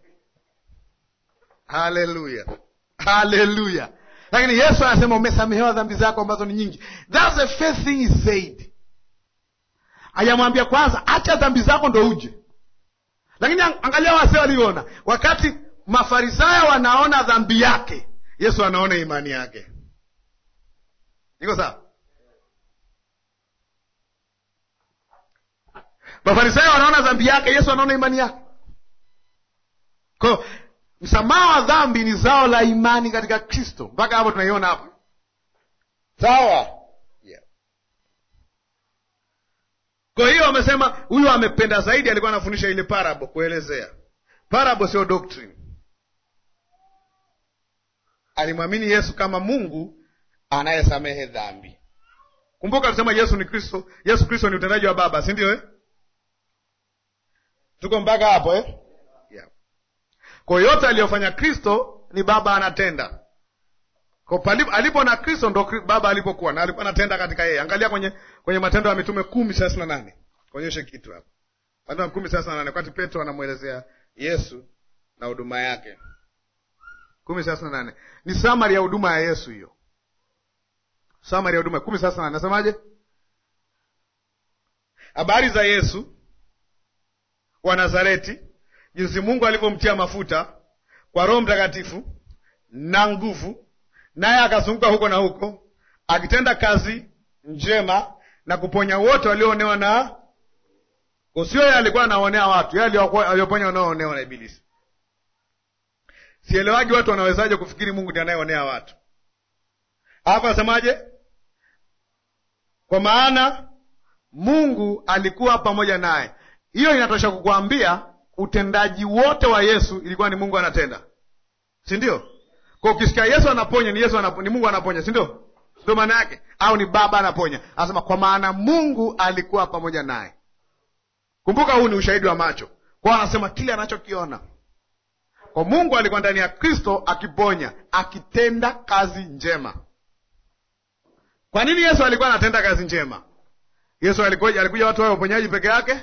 Haleluya, haleluya! Lakini Yesu anasema umesamehewa dhambi zako ambazo ni nyingi. That's the first thing he said. Hajamwambia kwanza acha dhambi zako ndo uje. Lakini angalia wase waliona, wakati Mafarisayo wanaona dhambi yake, Yesu anaona imani yake. Iko sawa? Mafarisayo wanaona dhambi yake, Yesu anaona imani yake. Kwa hiyo msamaha wa dhambi ni zao la imani katika Kristo. Mpaka hapo tunaiona hapa, sawa? Yeah. Kwa hiyo wamesema huyu amependa zaidi, alikuwa anafundisha ile parable, kuelezea parable, sio doctrine. Alimwamini Yesu kama Mungu anayesamehe dhambi. Kumbuka alisema Yesu ni Kristo, Yesu Kristo ni utendaji wa Baba, si ndio eh? Tuko mpaka hapo eh? yeah. Kwa yote aliyofanya Kristo ni Baba anatenda. Kwa alipo na Kristo ndo Baba alipokuwa na alikuwa anatenda katika yeye. Angalia kwenye kwenye Matendo ya Mitume kumi thelathini na nane kuonyeshe kitu hapo. Matendo ya kumi thelathini na nane wakati Petro anamwelezea Yesu na huduma yake. kumi thelathini na nane ni samari ya huduma ya Yesu hiyo, samari ya huduma kumi thelathini na nane nasemaje? Habari za Yesu wa Nazareti, jinsi Mungu alivyomtia mafuta kwa Roho Mtakatifu na nguvu, naye akazunguka huko na huko akitenda kazi njema na kuponya wote walioonewa na usio. Yeye alikuwa anaonea watu, yeye alioponya wanaoonewa na Ibilisi. Sielewagi watu wanawezaje kufikiri Mungu ndiye anayeonea watu. Hapa asemaje? Kwa maana Mungu alikuwa pamoja naye. Hiyo inatosha kukuambia utendaji wote wa Yesu ilikuwa ni Mungu anatenda, si ndio? Kwa ukisikia Yesu anaponya ni Yesu anaponya, ni Mungu anaponya, si ndio? Ndio maana yake, au ni Baba anaponya. Anasema kwa maana Mungu alikuwa pamoja naye. Kumbuka, huu ni ushahidi wa macho kwao, anasema kile anachokiona kwa Mungu alikuwa ndani ya Kristo akiponya, akitenda kazi njema. Kwa nini Yesu alikuwa anatenda kazi njema? Yesu alikuja, alikuja watu wawe uponyaji peke yake?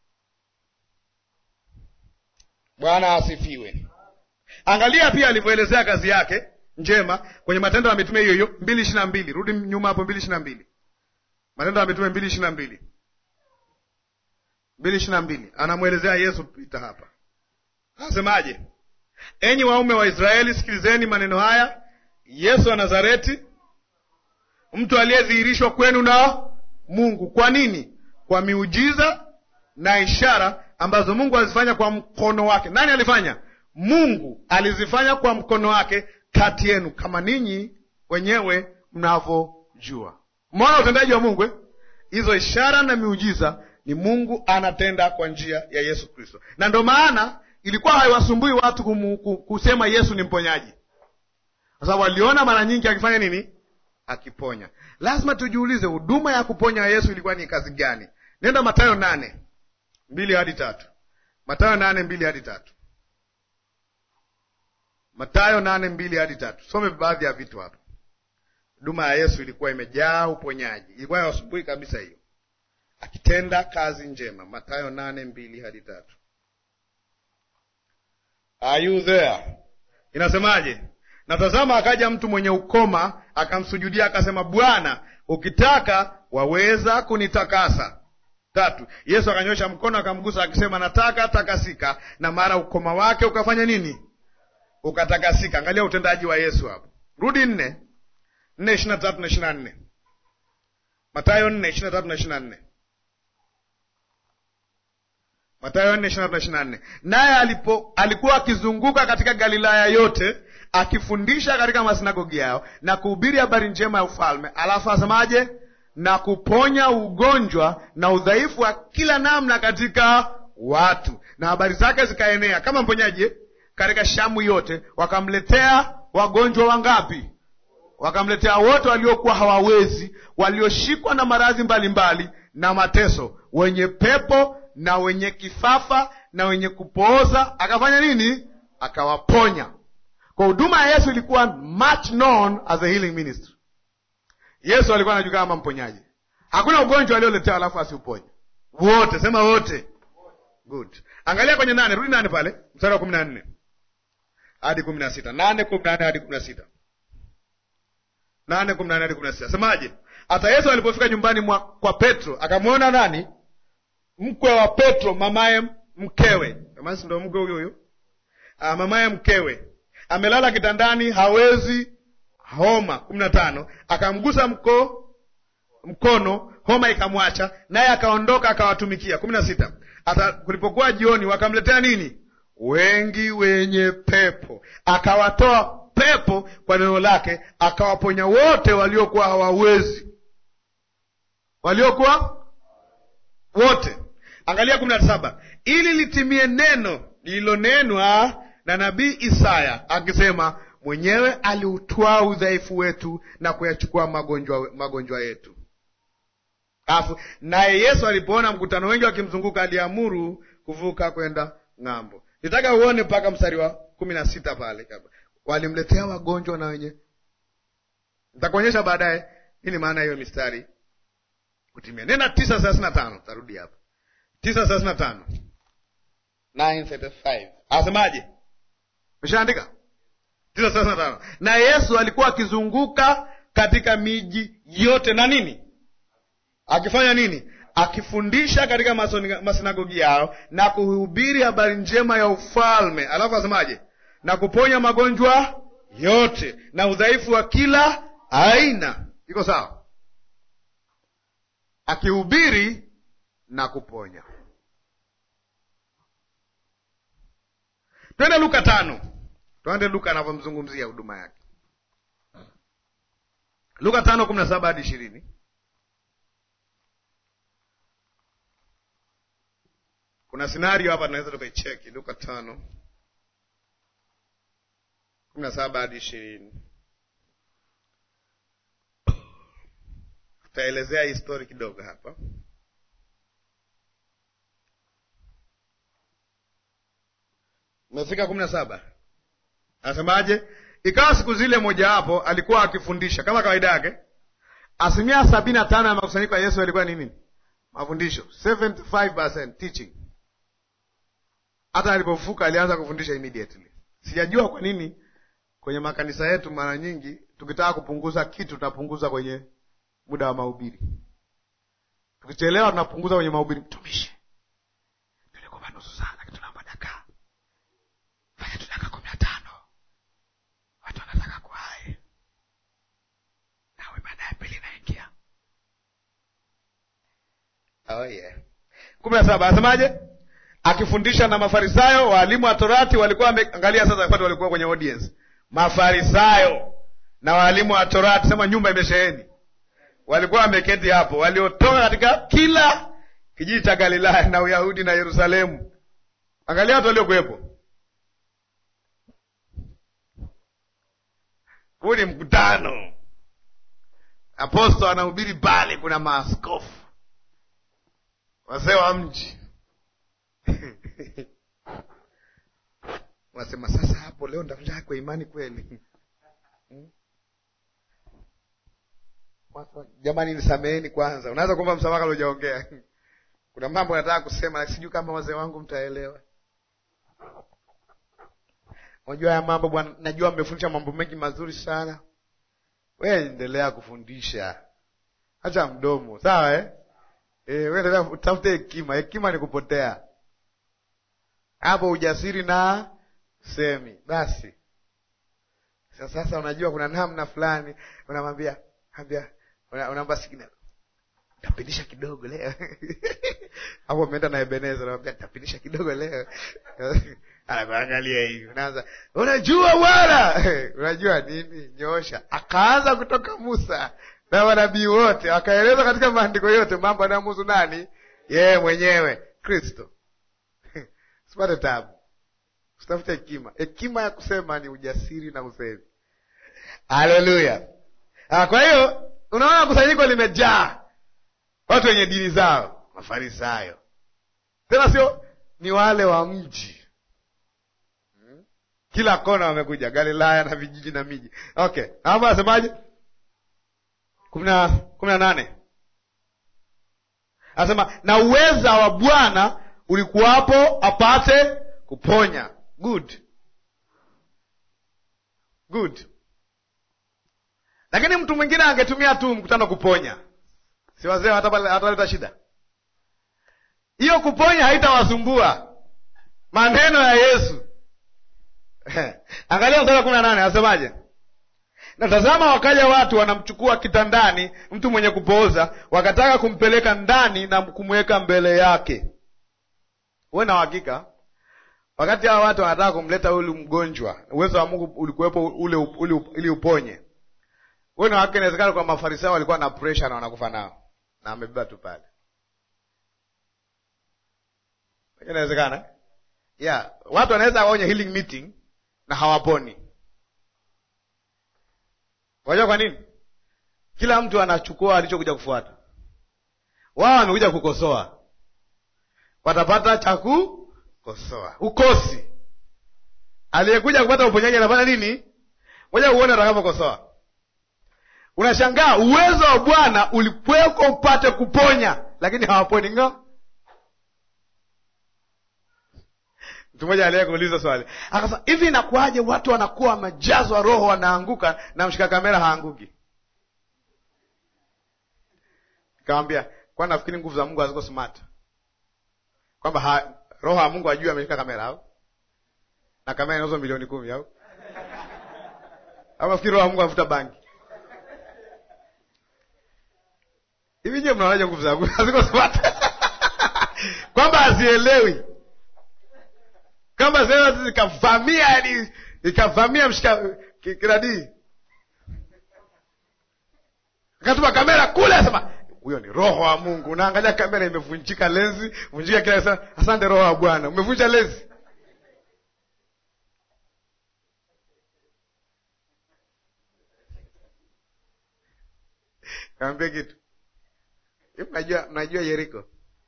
Bwana asifiwe. Angalia pia alivyoelezea kazi yake njema kwenye Matendo ya Mitume hiyo hiyo mbili ishirini na mbili. Rudi nyuma hapo, mbili ishirini na mbili. Matendo ya Mitume mbili ishirini na mbili, mbili ishirini na mbili, anamwelezea Yesu pita hapa, anasemaje? Enyi waume wa Israeli, sikilizeni maneno haya. Yesu wa Nazareti, mtu aliyedhihirishwa kwenu na Mungu. Kwa nini? Kwa miujiza na ishara ambazo Mungu alizifanya kwa mkono wake. Nani alifanya? Mungu alizifanya kwa mkono wake kati yenu, kama ninyi wenyewe mnavyojua. Mwana utendaji wa Mungu eh? Hizo ishara na miujiza ni Mungu anatenda kwa njia ya Yesu Kristo, na ndio maana ilikuwa haiwasumbui watu kumu, kusema Yesu ni mponyaji, kwa sababu waliona mara nyingi akifanya nini? Akiponya. Lazima tujiulize, huduma ya kuponya Yesu ilikuwa ni kazi gani? Nenda Mathayo nane mbili hadi tatu. Mathayo nane mbili hadi tatu. Mathayo nane mbili hadi tatu. Some baadhi ya vitu hapa. Huduma ya Yesu ilikuwa imejaa uponyaji, ilikuwa ya asubuhi kabisa hiyo, akitenda kazi njema. Mathayo nane mbili hadi tatu. Are you there? Inasemaje? Na tazama, akaja mtu mwenye ukoma akamsujudia, akasema, Bwana, ukitaka waweza kunitakasa. Tatu, Yesu akanyosha mkono akamgusa, akisema, nataka takasika, na mara ukoma wake ukafanya nini? Ukatakasika. Angalia utendaji wa Yesu hapo. Rudi nne nne ishirini na tatu na ishirini na nne Matayo nne ishirini na tatu na ishirini na nne Matayo nne ishirini na tatu na ishirini na nne Naye alipo alikuwa akizunguka katika Galilaya yote akifundisha katika masinagogi yao na kuhubiri habari njema ya ufalme. Alafu asemaje? Na kuponya ugonjwa na udhaifu wa kila namna katika watu, na habari zake zikaenea kama mponyaji katika Shamu yote. Wakamletea wagonjwa wangapi? Wakamletea wote waliokuwa hawawezi, walioshikwa na maradhi mbalimbali na mateso, wenye pepo na wenye kifafa na wenye kupooza. Akafanya nini? Akawaponya. Kwa huduma ya Yesu ilikuwa much known as a healing ministry. Yesu alikuwa anajulikana kama mponyaji. Hakuna ugonjwa alioletewa alafu asiuponye. Wote, sema wote. Good. Angalia kwenye nane, rudi nane pale, mstari wa kumi na nne hadi kumi na sita nane kumi na nne hadi kumi na sita nane kumi na nne hadi kumi na sita Semaje? Hata Yesu alipofika nyumbani mwa kwa Petro akamwona nani? Mkwe wa Petro, mamaye mkewe. Mamaye ndo mkwe huyo huyo, ah, mamaye mkewe amelala kitandani, hawezi homa. kumi na tano akamgusa mko mkono, homa ikamwacha, naye akaondoka akawatumikia. kumi na sita hata kulipokuwa jioni, wakamletea nini? Wengi wenye pepo, akawatoa pepo kwa neno lake, akawaponya wote waliokuwa hawawezi, waliokuwa wote. Angalia kumi na saba ili litimie neno lililonenwa na nabii Isaya akisema, mwenyewe aliutwaa udhaifu wetu na kuyachukua magonjwa magonjwa yetu. Alafu naye Yesu alipoona mkutano wengi wakimzunguka, aliamuru kuvuka kwenda ng'ambo. Nitaka uone mpaka mstari wa kumi na sita pale, walimletea wagonjwa na wenye. Nitakuonyesha baadaye nini maana hiyo mistari kutimia. Nenda tisa thelathini na tano tarudi hapa tisa thelathini na tano Asemaje? Meshaandika tisa thelathini na tano na Yesu alikuwa akizunguka katika miji yote na nini, akifanya nini? Akifundisha katika masinagogi yao na kuhubiri habari njema ya ufalme. Alafu asemaje? Na kuponya magonjwa yote na udhaifu wa kila aina. Iko sawa? Akihubiri na kuponya. Twende Luka tano, twende Luka anavyomzungumzia huduma yake. Luka tano kumi na saba hadi ishirini. Kuna scenario hapa tunaweza tukaicheki. Luka tano kumi na saba hadi ishirini. Tutaelezea histori kidogo hapa. Umefika kumi na saba, anasemaje? Ikawa siku zile mojawapo alikuwa akifundisha kama kawaida yake. Asilimia sabini na tano ya makusanyiko ya Yesu yalikuwa ni nini? Mafundisho, 75% teaching. Hata alipofuka alianza kufundisha immediately. Sijajua kwa nini kwenye makanisa yetu mara nyingi tukitaka kupunguza kitu tunapunguza kwenye muda wa mahubiri. Tukichelewa tunapunguza kwenye mahubiri. Mtumishi, tulikupa nusu saa lakini tunaomba dakika fanya tu dakika kumi na tano watu wanataka kuhai nawe baada ya pili naingia. yeah. kumi na saba anasemaje? Akifundisha na Mafarisayo, waalimu wa Torati walikuwa wame... angalia sasa, watu walikuwa kwenye audience, Mafarisayo na waalimu wa Torati, sema nyumba imesheheni, walikuwa wameketi hapo, waliotoka katika kila kijiji cha Galilaya na Uyahudi na Yerusalemu. Angalia watu waliokuwepo. Huu ni mkutano, apostol anahubiri pale, kuna maaskofu, wazee wa mji Unasema sasa, hapo leo ndafurahi kwa imani kweli. Hmm? Jamani, nisameheni kwanza. Unaweza kuomba msamaha kabla hujaongea. Kuna mambo nataka kusema, lakini sijui kama wazee wangu mtaelewa. Unajua haya mambo bwana, najua mmefundisha mambo mengi mazuri sana. Wewe endelea kufundisha, acha mdomo, sawa eh? Eh, wewe endelea utafute hekima. Hekima ni kupotea hapo ujasiri na semi basi. Sasa unajua kuna namna fulani unamwambia ambia unaomba signal, tapindisha kidogo leo hapo umeenda na Ebeneza, unamwambia tapindisha kidogo leo anakuangalia hivi, unaanza unajua bwana unajua nini, nyosha. Akaanza kutoka Musa na manabii wote, akaeleza katika maandiko yote mambo anayomuhusu nani, yeye mwenyewe Kristo. Usipate tabu, usitafute hekima. Hekima ya kusema ni ujasiri na usemi. Haleluya! Kwa hiyo unaona kusanyiko limejaa watu wenye dini zao, Mafarisayo tena sio ni wale wa mji hmm? Kila kona wamekuja, Galilaya na vijiji na miji. Okay, hapo anasemaje? kumi na nane anasema na uweza wa Bwana ulikuwapo apate kuponya. Good, good. Lakini mtu mwingine angetumia tu mkutano kuponya, si wazee hataleta shida hiyo. Kuponya haitawasumbua maneno ya Yesu. Angalia mstari wa kumi na nane anasemaje? Na tazama, wakaja watu wanamchukua kitandani mtu mwenye kupooza, wakataka kumpeleka ndani na kumweka mbele yake Uwe na uhakika wakati hawa watu wanataka kumleta ule mgonjwa, uwezo wa Mungu ulikuwepo ule, ule ili uponye. Uwe na uhakika, inawezekana kwa Mafarisayo walikuwa na pressure na wanakufa nao na amebeba tu pale, inawezekana yeah. Watu wanaweza waonye healing meeting na hawaponi. Unajua kwa nini? Kila mtu anachukua alichokuja kufuata. Wao wamekuja kukosoa watapata cha kukosoa. Ukosi aliyekuja kupata uponyaji anafanya nini? Ngoja uone atakapokosoa. Unashangaa uwezo wa Bwana ulikuweko upate kuponya, lakini hawaponi ngo. Mtu mmoja aliye kuuliza swali akasema, hivi inakuwaje watu wanakuwa wamejazwa Roho wanaanguka na mshika kamera haanguki? Nikamwambia, kwani nafikiri nguvu za Mungu haziko smart kwamba ha, roho ya Mungu ajui ameshika kamera au na kamera inauzwa milioni kumi au au nafikiri roho ya Mungu anavuta bangi hivi? Je, mnaonaje nguvu za Mungu haziko smart kwamba hazielewi kwamba sasa zikavamia, yani ikavamia mshika kiradi, akatuma kamera kule, asema huyo ni roho wa Mungu. Unaangalia kamera imevunjika lenzi, vunjika kila saa. Asante roho wa Bwana, umevunja lenzi. Kaambia kitu hivi, mnajua mnajua Yeriko,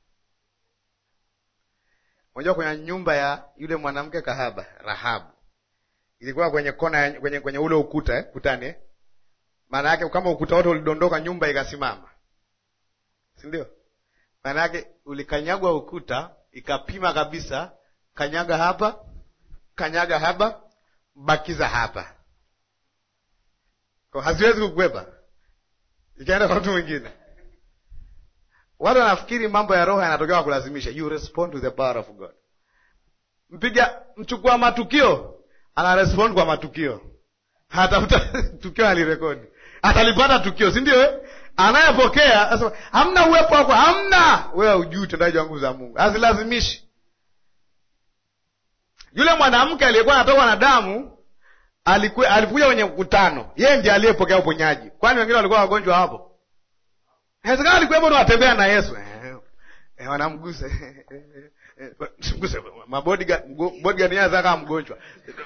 unajua kwenye nyumba ya yule mwanamke kahaba Rahabu ilikuwa kwenye kona kwenye, kwenye ule ukuta eh, kutani eh? Maana yake kama ukuta wote ulidondoka, nyumba ikasimama si ndio? Maana yake ulikanyagwa ukuta ikapima kabisa, kanyaga hapa, kanyaga hapa, bakiza hapa, kwa haziwezi kukwepa, ikaenda kwa mtu mwingine. Watu wanafikiri mambo ya roho yanatokea kwa kulazimisha. You respond to the power of God. Mpiga mchukua matukio ana respond kwa matukio, hatafuta tukio alirekodi, atalipata tukio, si ndio? anayepokea asema hamna uwepo wako hamna wewe ujui utendaji wa nguvu za mungu hazilazimishi yule mwanamke aliyekuwa anatokwa na damu alikuwa alikuja kwenye mkutano yeye ndiye aliyepokea uponyaji kwani wengine walikuwa wagonjwa hapo inawezekana alikuwepo nawatembea na yesu eh, eh, wanamgusa mguse mabodigadi yaza kama mgonjwa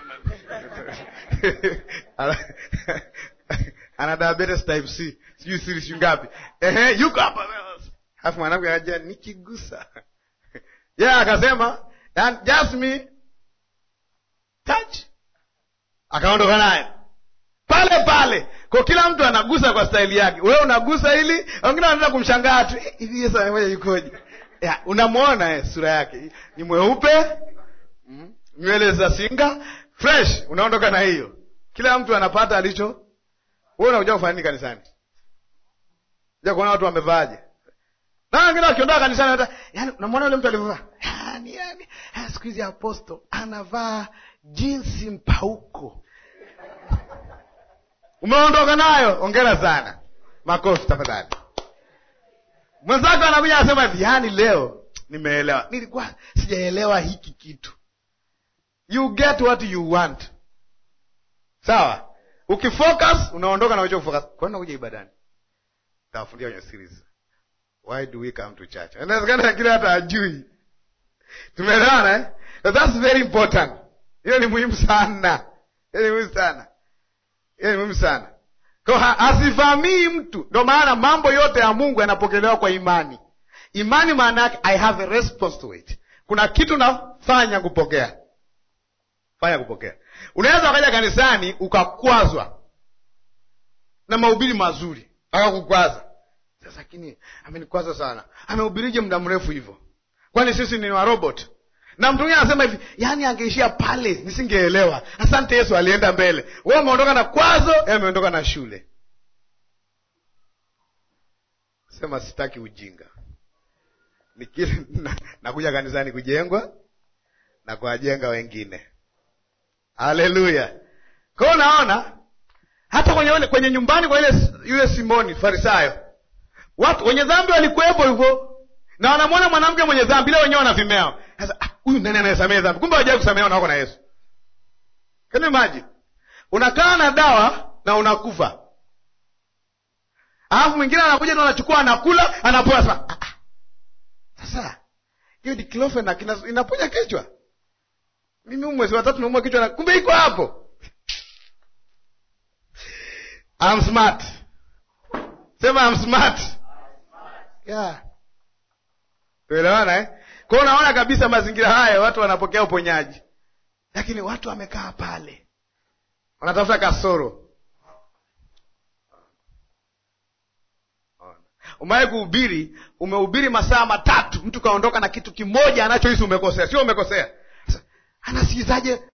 ana diabetes type c sijui siri sijui ngapi ehe yuko hapa alafu mwanamke anaja nikigusa ye yeah, akasema just me touch akaondoka naye pale pale kwa kila mtu anagusa kwa staili yake wewe unagusa ili wengine wanaenda kumshangaa tu hivi yesu amemoja yukoje ya, unamwona eh, sura yake ni mweupe mm, nywele za singa fresh unaondoka na hiyo kila mtu anapata alicho wewe unakuja kufanya nini kanisani ja kuona watu wamevaaje na wengine wakiondoka kanisani hata yani unamwona yule mtu alivyovaa yani yani siku hizi aposto anavaa jinsi mpauko umeondoka nayo ongera sana makofi tafadhali mwenzako anakuja anasema hivi yani leo nimeelewa nilikuwa sijaelewa hiki kitu you get what you want sawa ukifocus unaondoka na uchofocus kwani nakuja ibadani tawafundia kwenye series why do we come to church inawezekana kile hata ajui tumeelewana eh? So that's very important hiyo ni muhimu sana hiyo ni muhimu sana hiyo ni muhimu sana kwa asivamii mtu ndo maana mambo yote ya mungu yanapokelewa kwa imani imani maana yake i have a response to it kuna kitu nafanya kupokea fanya kupokea unaweza ukaja kanisani ukakwazwa na mahubiri mazuri akakukwaza sasa lakini amenikwaza sana amehubirije muda mrefu hivyo kwani sisi ni warobot na mtu mwingine anasema hivi yaani angeishia pale nisingeelewa asante yesu alienda mbele we umeondoka na kwazo e ameondoka na shule sema sitaki ujinga nikile nakuja kanisani kujengwa na kuwajenga wengine haleluya kwao unaona hata kwenye, kwenye nyumbani kwa ile yule simoni farisayo watu wenye dhambi walikuwepo hivyo na wanamwona mwanamke mwenye dhambi ile wenyewe wanavimeo sasa huyu nani anayesamehe dhambi kumbe wajai kusamehewa na wako na yesu can you imagine unakaa na dawa na unakufa alafu mwingine anakuja na anachukua anakula anapoa sasa ah, ah. sasa hiyo diclofenac inaponya kichwa mimi mwezi wa tatu naumwa kichwa na kumbe iko hapo I'm smart sema I'm smart yeah tuelewana eh? kwao unaona kabisa mazingira haya watu wanapokea uponyaji lakini watu wamekaa pale wanatafuta kasoro umewahi kuhubiri umehubiri masaa matatu mtu kaondoka na kitu kimoja anachohisi umekosea sio umekosea anasikizaje